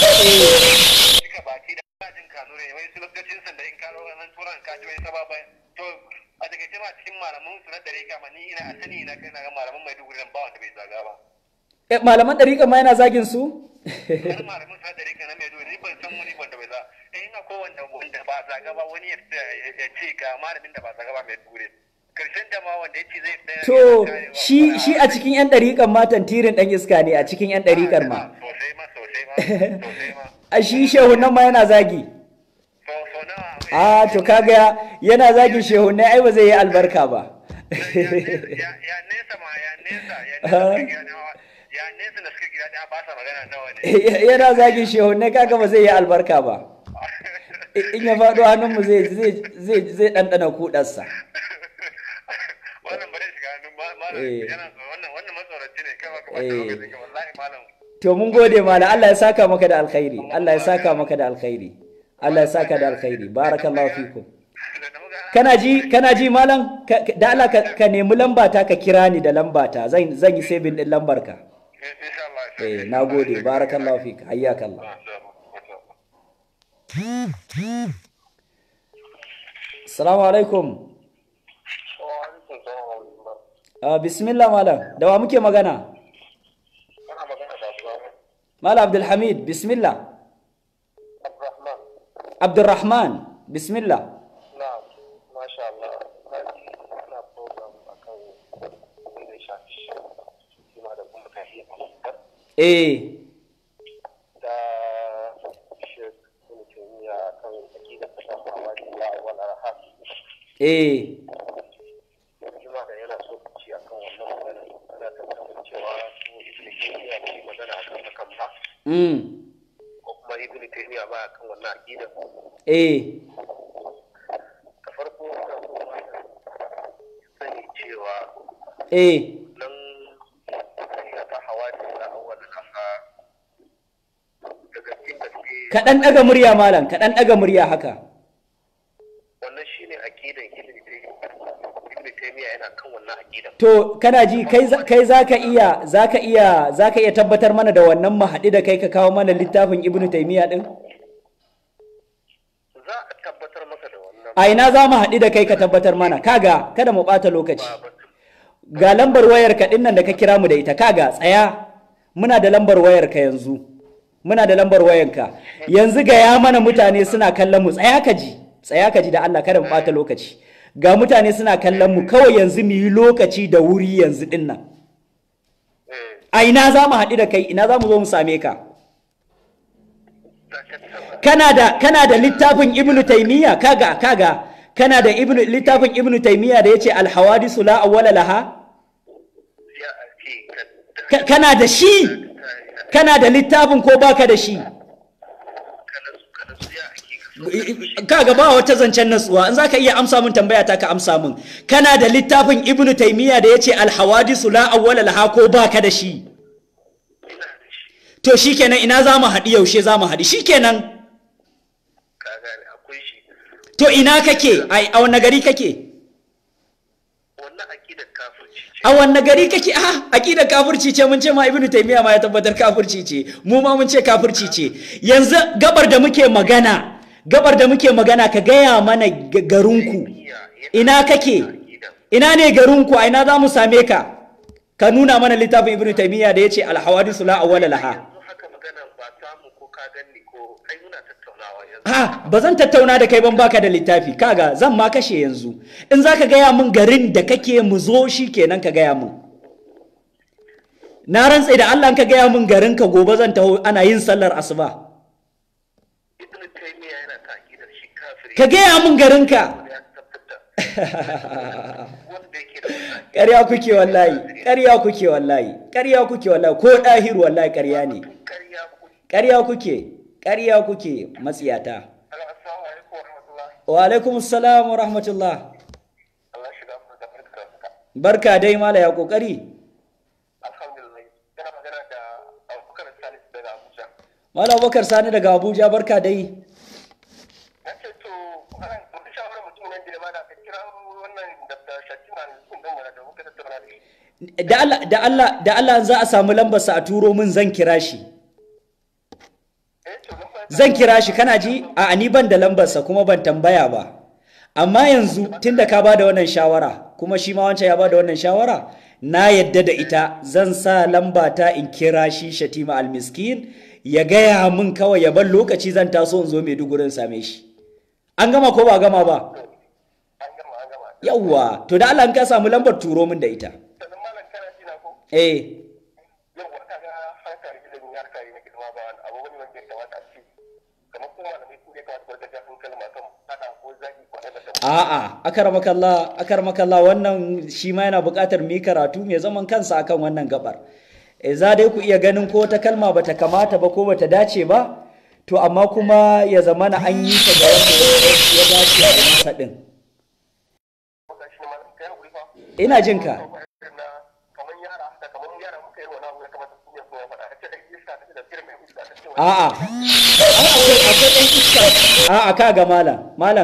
duka baki da bajin kanu ne wai su lokacin san da in ka ro nan turan ka ji wai sababa to a daga cewa cikin malaman su na dare kama ni ina asani ina kai na ga malaman Maiduguri nan ba wanda bai zaga ba Eh, malaman dariƙa ma yana zagin su wani malamin sa da rika na mai dole ban san wani wanda bai za eh ina ko wanda wanda ba zaga ba wani ya ya- ya ce ga malamin da ba zaga ba mai dure karshen da ma wanda ya ce zai tsaya to shi shi a cikin yan dariƙan ma tantirin dan iska ne a cikin yan dariƙar ma sosai ma sosai ma sosai ma a shi shehu nan ma yana zagi so so nawa a to kaga yana zagin shehu ne ai ba zai yi albarka ba ya ya- ya nesa ma ya nesa ya nesa suka gida ɗaya ya nesa da suka gida ɗaya ba sa magana nawa ne yana zagin shehu ne kaga ba zai yi albarka ba in ya faɗo hannunmu zai zai zai zai ɗanɗana kuɗarsa wannan ba zai shiga hannun ma- malam Eh. yana so wannan wannan matsoraci ne kai ba ka Eh. bata lokacin ka wallahi malam to mun gode mala Allah ya saka maka da alkhairi Allah ya saka maka da alkhairi Allah ya saka da alkhairi barakallahu fikum da na muga kana ji kana ji malam Ka- ka- da Allah ka, ka nemi lambata ka kira ni da lambata zan zan yi saving din lambar ka insha Allah eh nagode barakallahu fik hayyakallah assalamu alaikum Ah, bismillah malam da wa muke magana malam abdulhamid bismillah abdurrahman bismillah Na'am, masha Allah. Ina program akan abin da ya shafi shi ma da kuma tahiyya eh da Sheikh Ibn Taymiyyah akan aqidar tasawa da wal arham. eh Kuma da yana so ku ci akan wannan magana. Ana tattauna cewa su Ibn Taymiyyah bai yi magana akan hakan ba mm ko kuma Ibn Taymiyyah ba akan wannan aqidar. eh eh nan ya ta hawa da na awwal kasa daga cikin gaske kaɗan ɗaga murya malam kaɗan ɗaga murya haka wannan shine aqidan ibn ibn taymiya yana kan wannan aqidan to kana ji kai za- kai zaka iya zaka iya zaka iya tabbatar mana da wannan mahaɗi da kai ka kawo mana littafin ibnu taymiya din za a tabbatar masa da wannan a ina za mu haɗu da kai ka tabbatar mana kaga kada mu ɓata lokaci ba batun ga lambar wayar ka ɗin nan da ka kira mu da ita kaga tsaya muna da lambar wayar ka yanzu muna da lambar wayar ka yanzu ga ya mana mutane suna kallon mu tsaya ka ji tsaya ka ji da Allah kada mu ɓata lokaci ga mutane suna kallon mu kawai yanzu mu yi lokaci da wuri yanzu ɗin nan eh a ina za mu haɗu da kai ina za mu zo mu same ka za ka tabbata kana da kana da littafin ibnu taymiya kaga kaga kana da ibnu littafin ibnu taymiya da yace al hawadisu la awwala laha ya ce ka Ka- kana da shi kana da littafin ko baka da shi kana su kana su ya ake ka so kaga ba wata zancen natsuwa in zaka iya amsa min tambaya ta ka amsa min kana da littafin ibnu taymiya da yace al hawadisu la awwala laha ko baka da shi ina da shi to shikenan ina za mu haɗu yaushe za mu haɗu shikenan ka gane akwai shi to ina kake ai a wanne gari kake wannan aqidar kafirci ce a wanne gari kake a aqidar kafirci ce mun ce ma ibnu taymiya ma ya tabbatar kafirci ce mu ma mun ce kafirci ce yanzu gabar da muke magana gabar da muke magana ka gaya mana g- garinku ina kake ina ne garinku a ina za mu same ka ka nuna mana littafin ibnu taymiya da yace al hawadisu la awwala laha yanzu haka magana ba samu ko ka ganni ko ai muna tattaunawa yanzu ha ba zan tattauna da kai ban baka da littafi kaga zan ma kashe yanzu in zaka gaya min garin da kake mu zo shi kenan ka gaya min na rantse da Allah in ka gaya min garin ka gobe zan taho ana yin sallar asuba ibn taymiya yana ta aqidar shi kafiri ka gaya min garin ka ya tabbata wanda yake da wannan ƙarya kuke wallahi ƙarya kuke wallahi ƙarya kuke wallahi ko ɗahiru wallahi ƙarya ne ƙarya ku ƙarya kuke ƙarya kuke matsiyata assalamu alaikum wa rahmatullah wa alaikum assalam wa rahmatullah Allah shiga mu da barka da barka dai mala ya kokari alhamdulillah kana magana da Abubakar Salisu daga Abuja mala abubakar sani daga abuja barka dai na ce to wannan wata shawarar mutum nan da ya bada ka kira wannan da Shatima ne sun dan da muka tattauna da shi da Allah da Allah da Allah za a samu lambar sa a turo min zan kira shi eh to nan ba zan kira shi kana ji a ni ban da lambar sa kuma ban tambaya ba amma yanzu tunda ka bada wannan shawara kuma shi ma wancan ya bada wannan shawara na yadda da ita zan sa lamba ta in kira shi Shatima Almiskin ya gaya min kawai ya bar lokaci zan taso in zo Maiduguri in same shi an gama ko ba gama ba an gama an gama yawwa to da Allah in ka samu lambar turo min da ita sannan malam kana ji na ko eh yau ka ga harkar ilimin harkar na girma ba wani abu wani wanda ya kamata a ce kamar kuma malamai su ne kamata barka jafin kalma kan fada ko zagi ko na da A'a, akaramakallah, akaramakallah wannan shi ma yana buƙatar mu yi karatu mai zaman kansa akan wannan gabar. E za dai ku iya ganin ko wata kalma bata kamata ba ko bata dace ba, to amma kuma ya zamana an yi ta da wanda ya dace a yi masa ɗin. Wata shi ne malam kai hakuri fa Ina jin ka. na kamar yara da kamar yara muka yi wani abu ya kamata su ne kuma faɗa ce dai iska ta da firme iska ta ce wani A'a, ai akwai akwai ɗan iska. A'a ka ga malam, malam.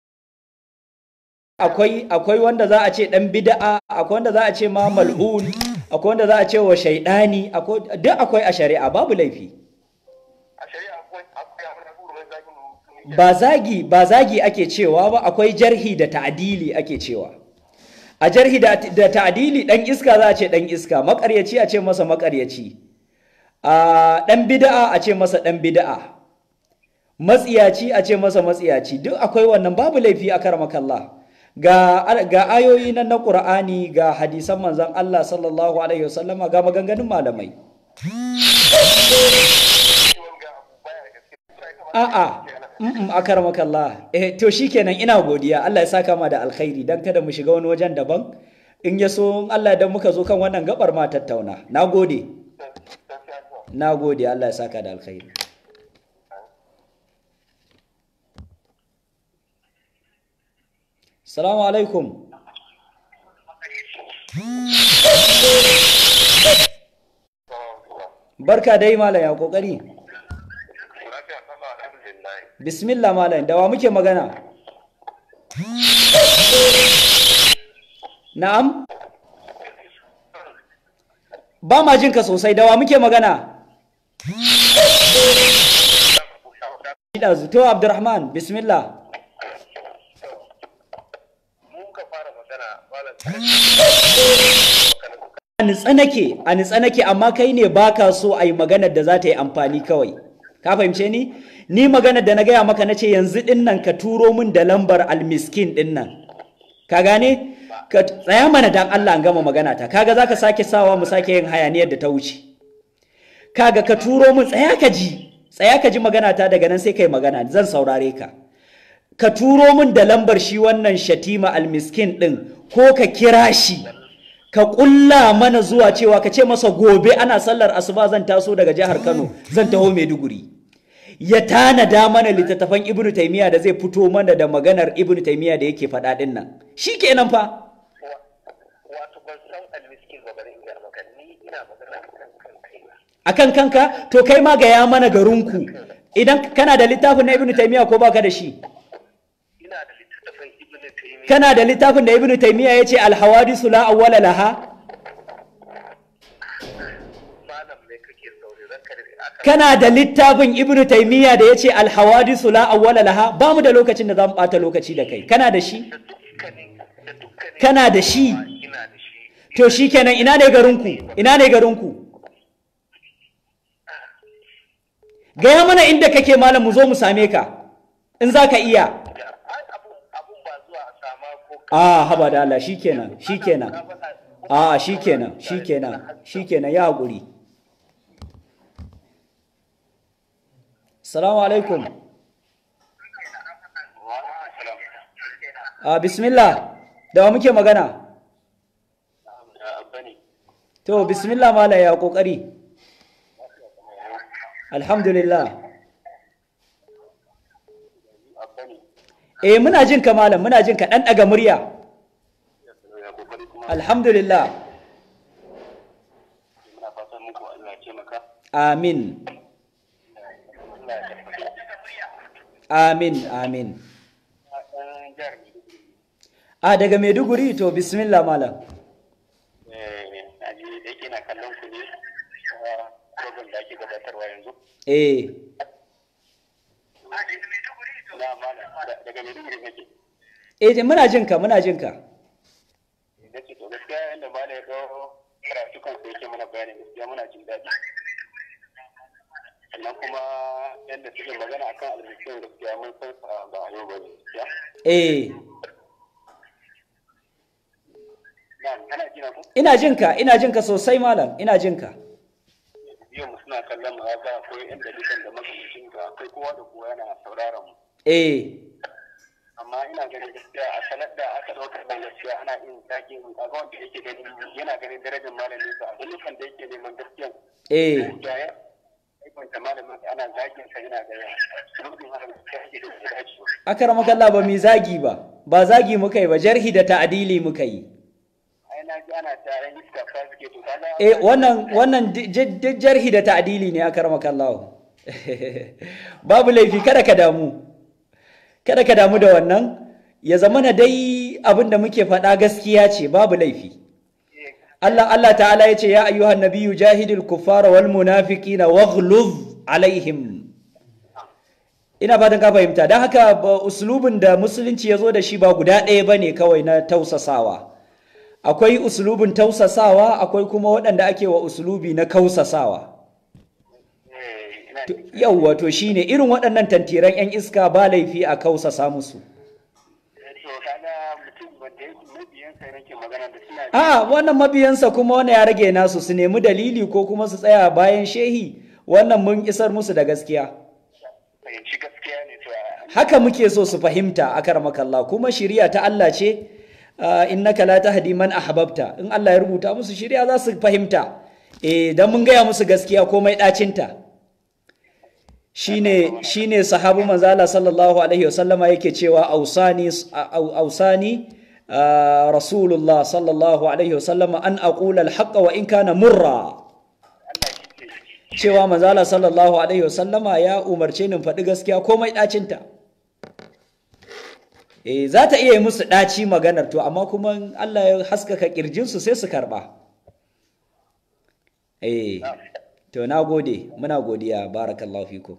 Akwai akwai wanda za a ce ɗan bid'a, akwai wanda za a ce ma mal'un, akwai wanda za a ce wa shaidani, akwai duk akwai a shari'a babu laifi. a shari'a akwai akwai abin da kuma zagin mutum ba zagi ba zagi ake cewa ba akwai jarhi da ta'dili ake cewa a jarhi da, da ta'dili dan iska za a ce dan iska makaryaci a ce masa makaryaci a dan bid'a a ce masa dan bid'a matsiyaci a ce masa matsiyaci duk akwai wannan babu laifi a karmakallah ga ga ayoyi nan na Qur'ani ga hadisan manzon Allah sallallahu alaihi wasallama ga maganganun malamai wanga abu baya da gaske sai kamar A'a, mm akaramakallah. Eh to shikenan ina godiya. Allah ya saka ma da alkhairi dan kada mu shiga wani wajen daban. In ya so in Allah dan muka zo kan wannan gabar ma tattauna. Nagode. Nagode Allah ya saka da alkhairi. Assalamu alaikum. barka dai malam ya kokari lafiya sama alhamdulillah bismillah malam da wa muke magana na'am ba ma jin ka sosai da wa muke magana Ida to Abdurrahman bismillah mun ka fara magana malam a nitsa nake a nitsa nake amma kai ne baka so a yi maganar da za ta yi amfani kawai ka fahimce ni ni maganar da na gaya maka na ce yanzu din nan ka turo min da lambar almiskin din nan ka gane ka tsaya mana dan Allah an gama magana ta kaga zaka sake sawa mu sake yin hayaniyar da ta wuce kaga ka turo min tsaya ka ji tsaya ka ji magana ta daga nan sai kai magana zan saurare ka ka turo min da lambar shi wannan shatima almiskin din ko ka kira shi ka ƙulla mana zuwa cewa ka ce masa gobe ana sallar asuba zan taso daga jihar Kano zan taho Maiduguri ya tanada mana littattafan Ibn Taymiyyah da zai fito mana da maganar Ibn Taymiyyah da yake faɗa ɗin nan shikenan fa wato ban san almiskin ba bari in ga maka ni ina magana kan kan kaina akan kanka to kai ma gaya mana garinku idan kana da littafin na Ibn Taymiyyah ko baka da shi ina da littattafan ibnu taymiya kana da littafin da Ibn Taymiyyah yace al-hawadisu la awwala laha malam ne kake sauri ranka da aka kana da littafin Ibn Taymiyyah da yace al-hawadisu la awwala laha ba mu da lokacin da zamu bata lokaci da kai kana da shi da dukkanin da dukkanin kana da shi ina da shi to shikenan ina ne garinku ina ne garinku gaya mana inda kake malam mu zo mu same ka in za ka iya ai abun abun ba zuwa a sama ko a haba da Allah shikenan shikenan a shikenan shikenan shikenan ya haƙuri salamu alaikum a bismillah da wa muke magana bane to bismillah mala ya kokari alhamdulillah bane eh muna jin ka malam muna jin ka dan daga murya ya kokari kuma alhamdulillah muna fatan muku Allah ya ce maka amin Allah ya tabbata amin amin dan jihar a daga maiduguri to bismillah malam eh aji da yake na kallon ku ne program da ake gabatarwa yanzu eh na malam daga Maiduguri nake eh muna jin ka muna jin ka nake to gaskiya yanda malam ya kawo karatu kan sai yake mana bayani gaskiya muna jin daɗi sannan kuma yadda suke magana akan almiskin gaskiya mun san sa ba a yau ba ne gaskiya eh na kana jina ku ina jin ka ina jin ka sosai malam ina jin ka yau mu suna kallon mu ga akwai yan dalilan da makamancin ga akwai kowa da kowa yana sauraron mu eh amma ina ganin gaskiya a sanar da aka ɗaukar nan gaskiya ana yin zaki in kaga wanda yake ganin yana ganin darajar malamin sa a dukkan da yake neman gaskiya eh da ya aikwanta malamin sa ana zagin sa yana ga rubin hakan gaskiya yake da ya dace ba akaramakalla ba mi zagi ba ba zagi muka yi ba jarhi da ta'adili muka yi ai na ji ana ta yan iska fa suke to kaga eh wannan wannan di- di- di- jarhi da ta'adili ne akaramakalla babu laifi kada ka damu kada ka damu da wannan ya zama na dai abin da muke faɗa gaskiya ce babu laifi Allah Allah ta'ala ya ce ya ayyuhan nabiyyu jahidil kuffara wal munafiqina waghluz alaihim ina fatan ka fahimta don haka ba uslubin da musulunci ya zo da shi ba guda ɗaya ba ne kawai na tausasawa akwai uslubin tausasawa akwai kuma waɗanda ake wa uslubi na kausasawa eh ina yauwa to shine irin waɗannan tantiran 'yan iska ba laifi a kausasa musu to kaga mutum wanda yake mabiyan sai nake magana da suna a wannan mabiyansa kuma wani ya rage nasu su nemi dalili ko kuma su tsaya bayan shehi wannan mun isar musu da gaskiya fahimci gaskiya ne to a- haka muke so su fahimta a karmakallah kuma shiriya ta Allah ce uh, innaka la tahdi man ahbabta in Allah ya rubuta musu shiriya za su fahimta eh dan mun gaya musu gaskiya komai dacinta shine shine sahabu manzo Allah sallallahu alaihi wasallama yake cewa ausani au- ausani uh, rasulullah sallallahu alaihi wasallama an aqula al wa in kana murra Allah shi ke cewa manzala sallallahu alaihi wasallama ya umarce ni in faɗi gaskiya komai ɗacinta eh za ta iya yi musu ɗaci maganar to amma kuma in Allah ya haskaka ƙirjinsu sai su karɓa eh to na gode muna godiya barakallahu fikum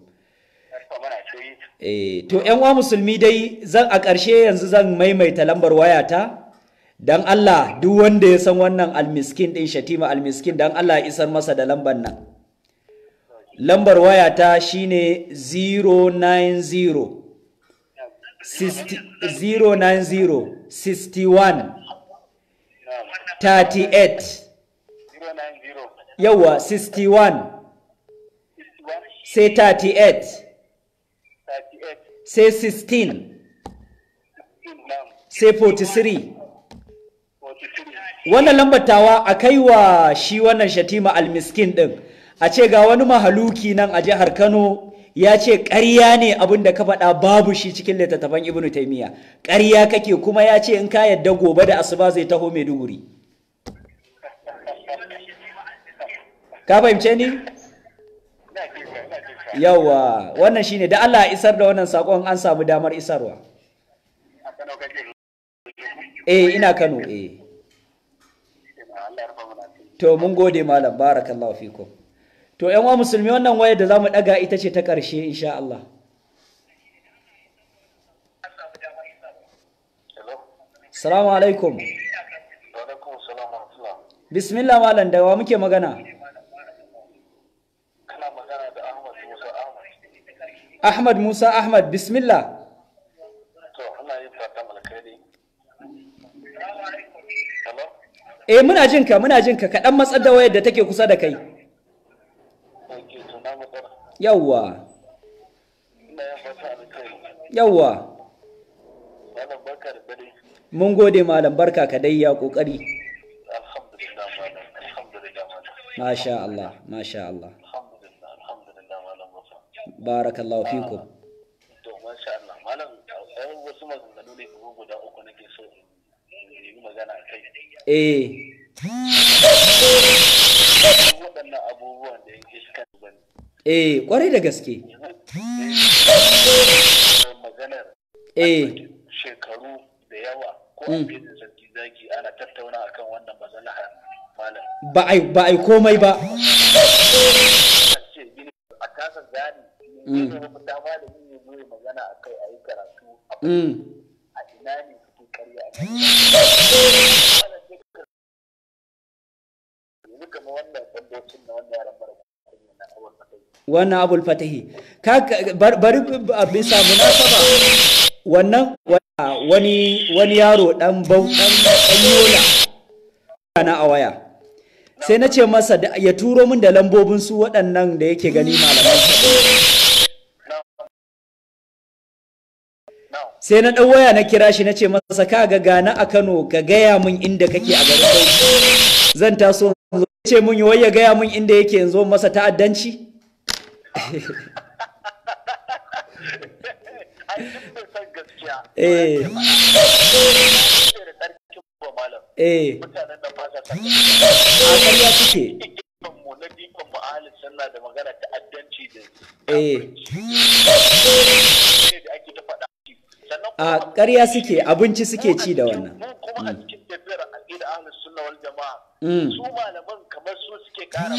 eh to ƴan uwa musulmi dai zan a ƙarshe yanzu zan maimaita lambar wayata dan Allah duk wanda ya san wannan almiskin din shatima almiskin dan Allah ya isar masa da lambar nan lambar wayata shine 090 60 090 61 38 yawa 61 sai 38 sai 16 sai 43 wannan lambatawa a kai wa shi wannan shatima almiskin din a ce ga wani mahaluki nan a jihar kano ya ce ƙarya ne abin da ka faɗa babu shi cikin littattafan ibnu taimiyya ƙarya kake kuma ya ce in ka yadda gobe da asuba zai taho maiduguri ka fahimce ni yawa wannan shine da Allah ya isar da wannan sakon an samu damar isarwa eh ina Kano eh to mun gode malam barakallahu fikum to yan wa musulmi wannan wayar da zamu daga ita ce ta karshe insha Allah Assalamu alaikum Alaikum salam wa rahmatullah. bismillah malam da wa muke magana Kana magana da Ahmad Musa Ahmad. Ahmad Musa Ahmad bismillah To, ana yin fatan alkhairi. Hello? eh muna jin ka muna jin ka kaɗan matsar da wayar da take kusa da kai Ok, to na matsala. yawwa Ina yin fatan alkhairi. yawwa Malam barka da dare. mun gode malam barka ka dai ya kokari Alhamdulillah malam. Alhamdulillah malam. masha Allah masha Allah Alhamdulillah. Alhamdulillah malam Musa. barakallahu fikum To, masha Allah. Malam, ɗan wasu maganganu ne kuma guda uku nake so in yi magana a kai. eh Waɗannan abubuwan da yake suka bane. eh kwarai da gaske maganar eh shekaru da yawa ko a filin sarki zaki ana tattauna akan wannan maslaha malam ba ai ba ai komai ba ce gini a kasa gani ne ne mafita malami ne zo ya magana a kai a yi karatu a mm. a ina ne suke karya a nan yanzu kama wannan bandocin na wannan yaran mara kunya na awal fatai wannan abul fatahi ka ka- bar- bari b- a bisa munasaba wannan wa- wani wani yaro dan bau dan dan yola na a waya sai na ce masa da- ya turo min da lambobin su waɗannan da yake gani malaman sa now sai na ɗan waya na kira shi na ce masa ka ga gana a Kano ka gaya min inda kake a garin Bauchi zan taso in zo." Ya ce mun wai ya gaya min inda yake yanzu masa ta'addanci ai duk bai san gaskiya eh da tsarkin ba malam eh mutanen nan ba sa san a ƙarya suke dukkan mu na dukkan mu ahalin sunna da magana ta'addanci da eh ne da ake ta faɗa sannan a ƙarya suke abinci suke ci da wannan mu kuma a cikin tafiyar aqida ahlus sunna wal jama'a Mm. su malaman kamar su suke ƙara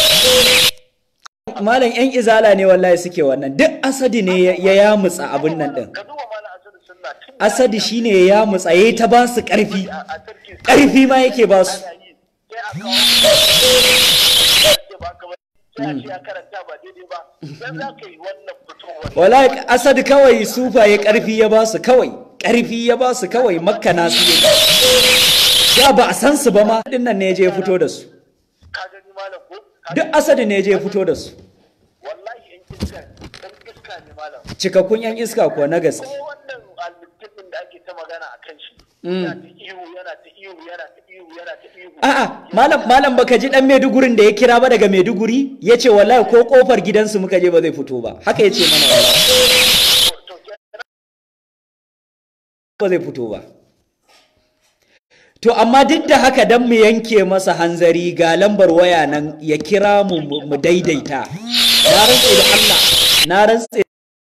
malam yan izala ne wallahi suke wannan duk asadi ne ya ya yamutsa abin nan din ka duba malam asadu sunna tun asadi shine ya yamutsa yayi ta ba su ƙarfi a a sarki ƙarfi ma yake ba su ana yi sai a kawo sai ba ka ba sai a ce a karanta ba daidai ba dan za ka yi wannan fitowar wallahi asadi kawai sufaye ƙarfi ya ba su kawai ƙarfi ya ba su kawai makkana su yi ya ba a san su ba ma dinnan ne ya je ya fito da su ka gani malam ko Ka duk asadi ne ya je ya fito da su wallahi in iska dan iska ne malam cikakkun yan iska kuwa na gaske ko wannan almuttafin da ake ta magana a kan shi yana ta ihu yana ta ihu yana ta ihu yana ta ihu A'a, malam malam baka ji dan Maidugurin da ya kira ba daga Maiduguri? Yace wallahi ko kofar gidansu muka je ba zai fito ba. Haka yace mana wallahi. to kenan Ba zai fito ba. to amma duk da haka dan mu yanke masa hanzari ga lambar waya nan ya kira mu mu mu daidaita na rantse da Allah na rantse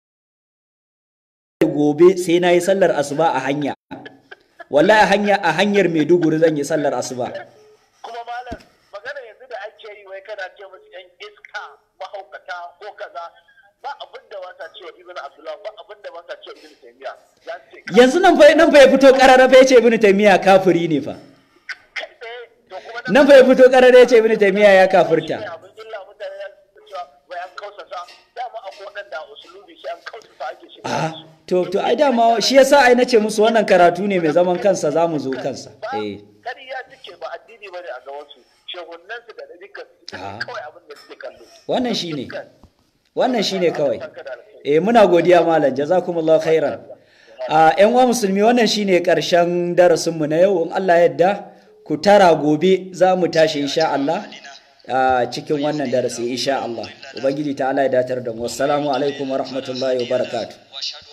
da gobe sai na yi sallar asuba a hanya wallahi a hanya a hanyar Maiduguri zan yi sallar asuba kuma malam magana yanzu da ake yi wai kana ce musu yan iska mahaukata ko kaza ba abin da wata cewa ibn abdullah ba abin da wata cewa ibn taymiya za su ce yanzu nan fa nan fa ya fito karara fa yace ibnu taymiya kafiri ne fa kai tsaye to kuma nan fa ya fito karara yace ibnu taymiya ya kafirta abin illa mutane ya su cewa wai an kausasa dama akwai waɗanda a usulubi sai an kausasa ake shi Ah, to to ai dama shi yasa ai nace musu wannan karatu ne mai zaman kansa zamu zo kansa ba eh kariya suke ba addini ba ne a gaban su shehunan su da dukkan su Ah. kawai abin da suke kallo wannan shine Dukkan. wannan shine kawai Saka da alkhairi. eh muna godiya malam jazakumullahu khairan a yan uwa musulmi wannan shine karshen darasin mu na yau in Allah ya yarda ku tara gobe za mu tashi insha Allah a cikin wannan darasi insha Allah ubangiji ta Allah ya datar da mu assalamu alaikum wa rahmatullahi wa barakatuh واشهد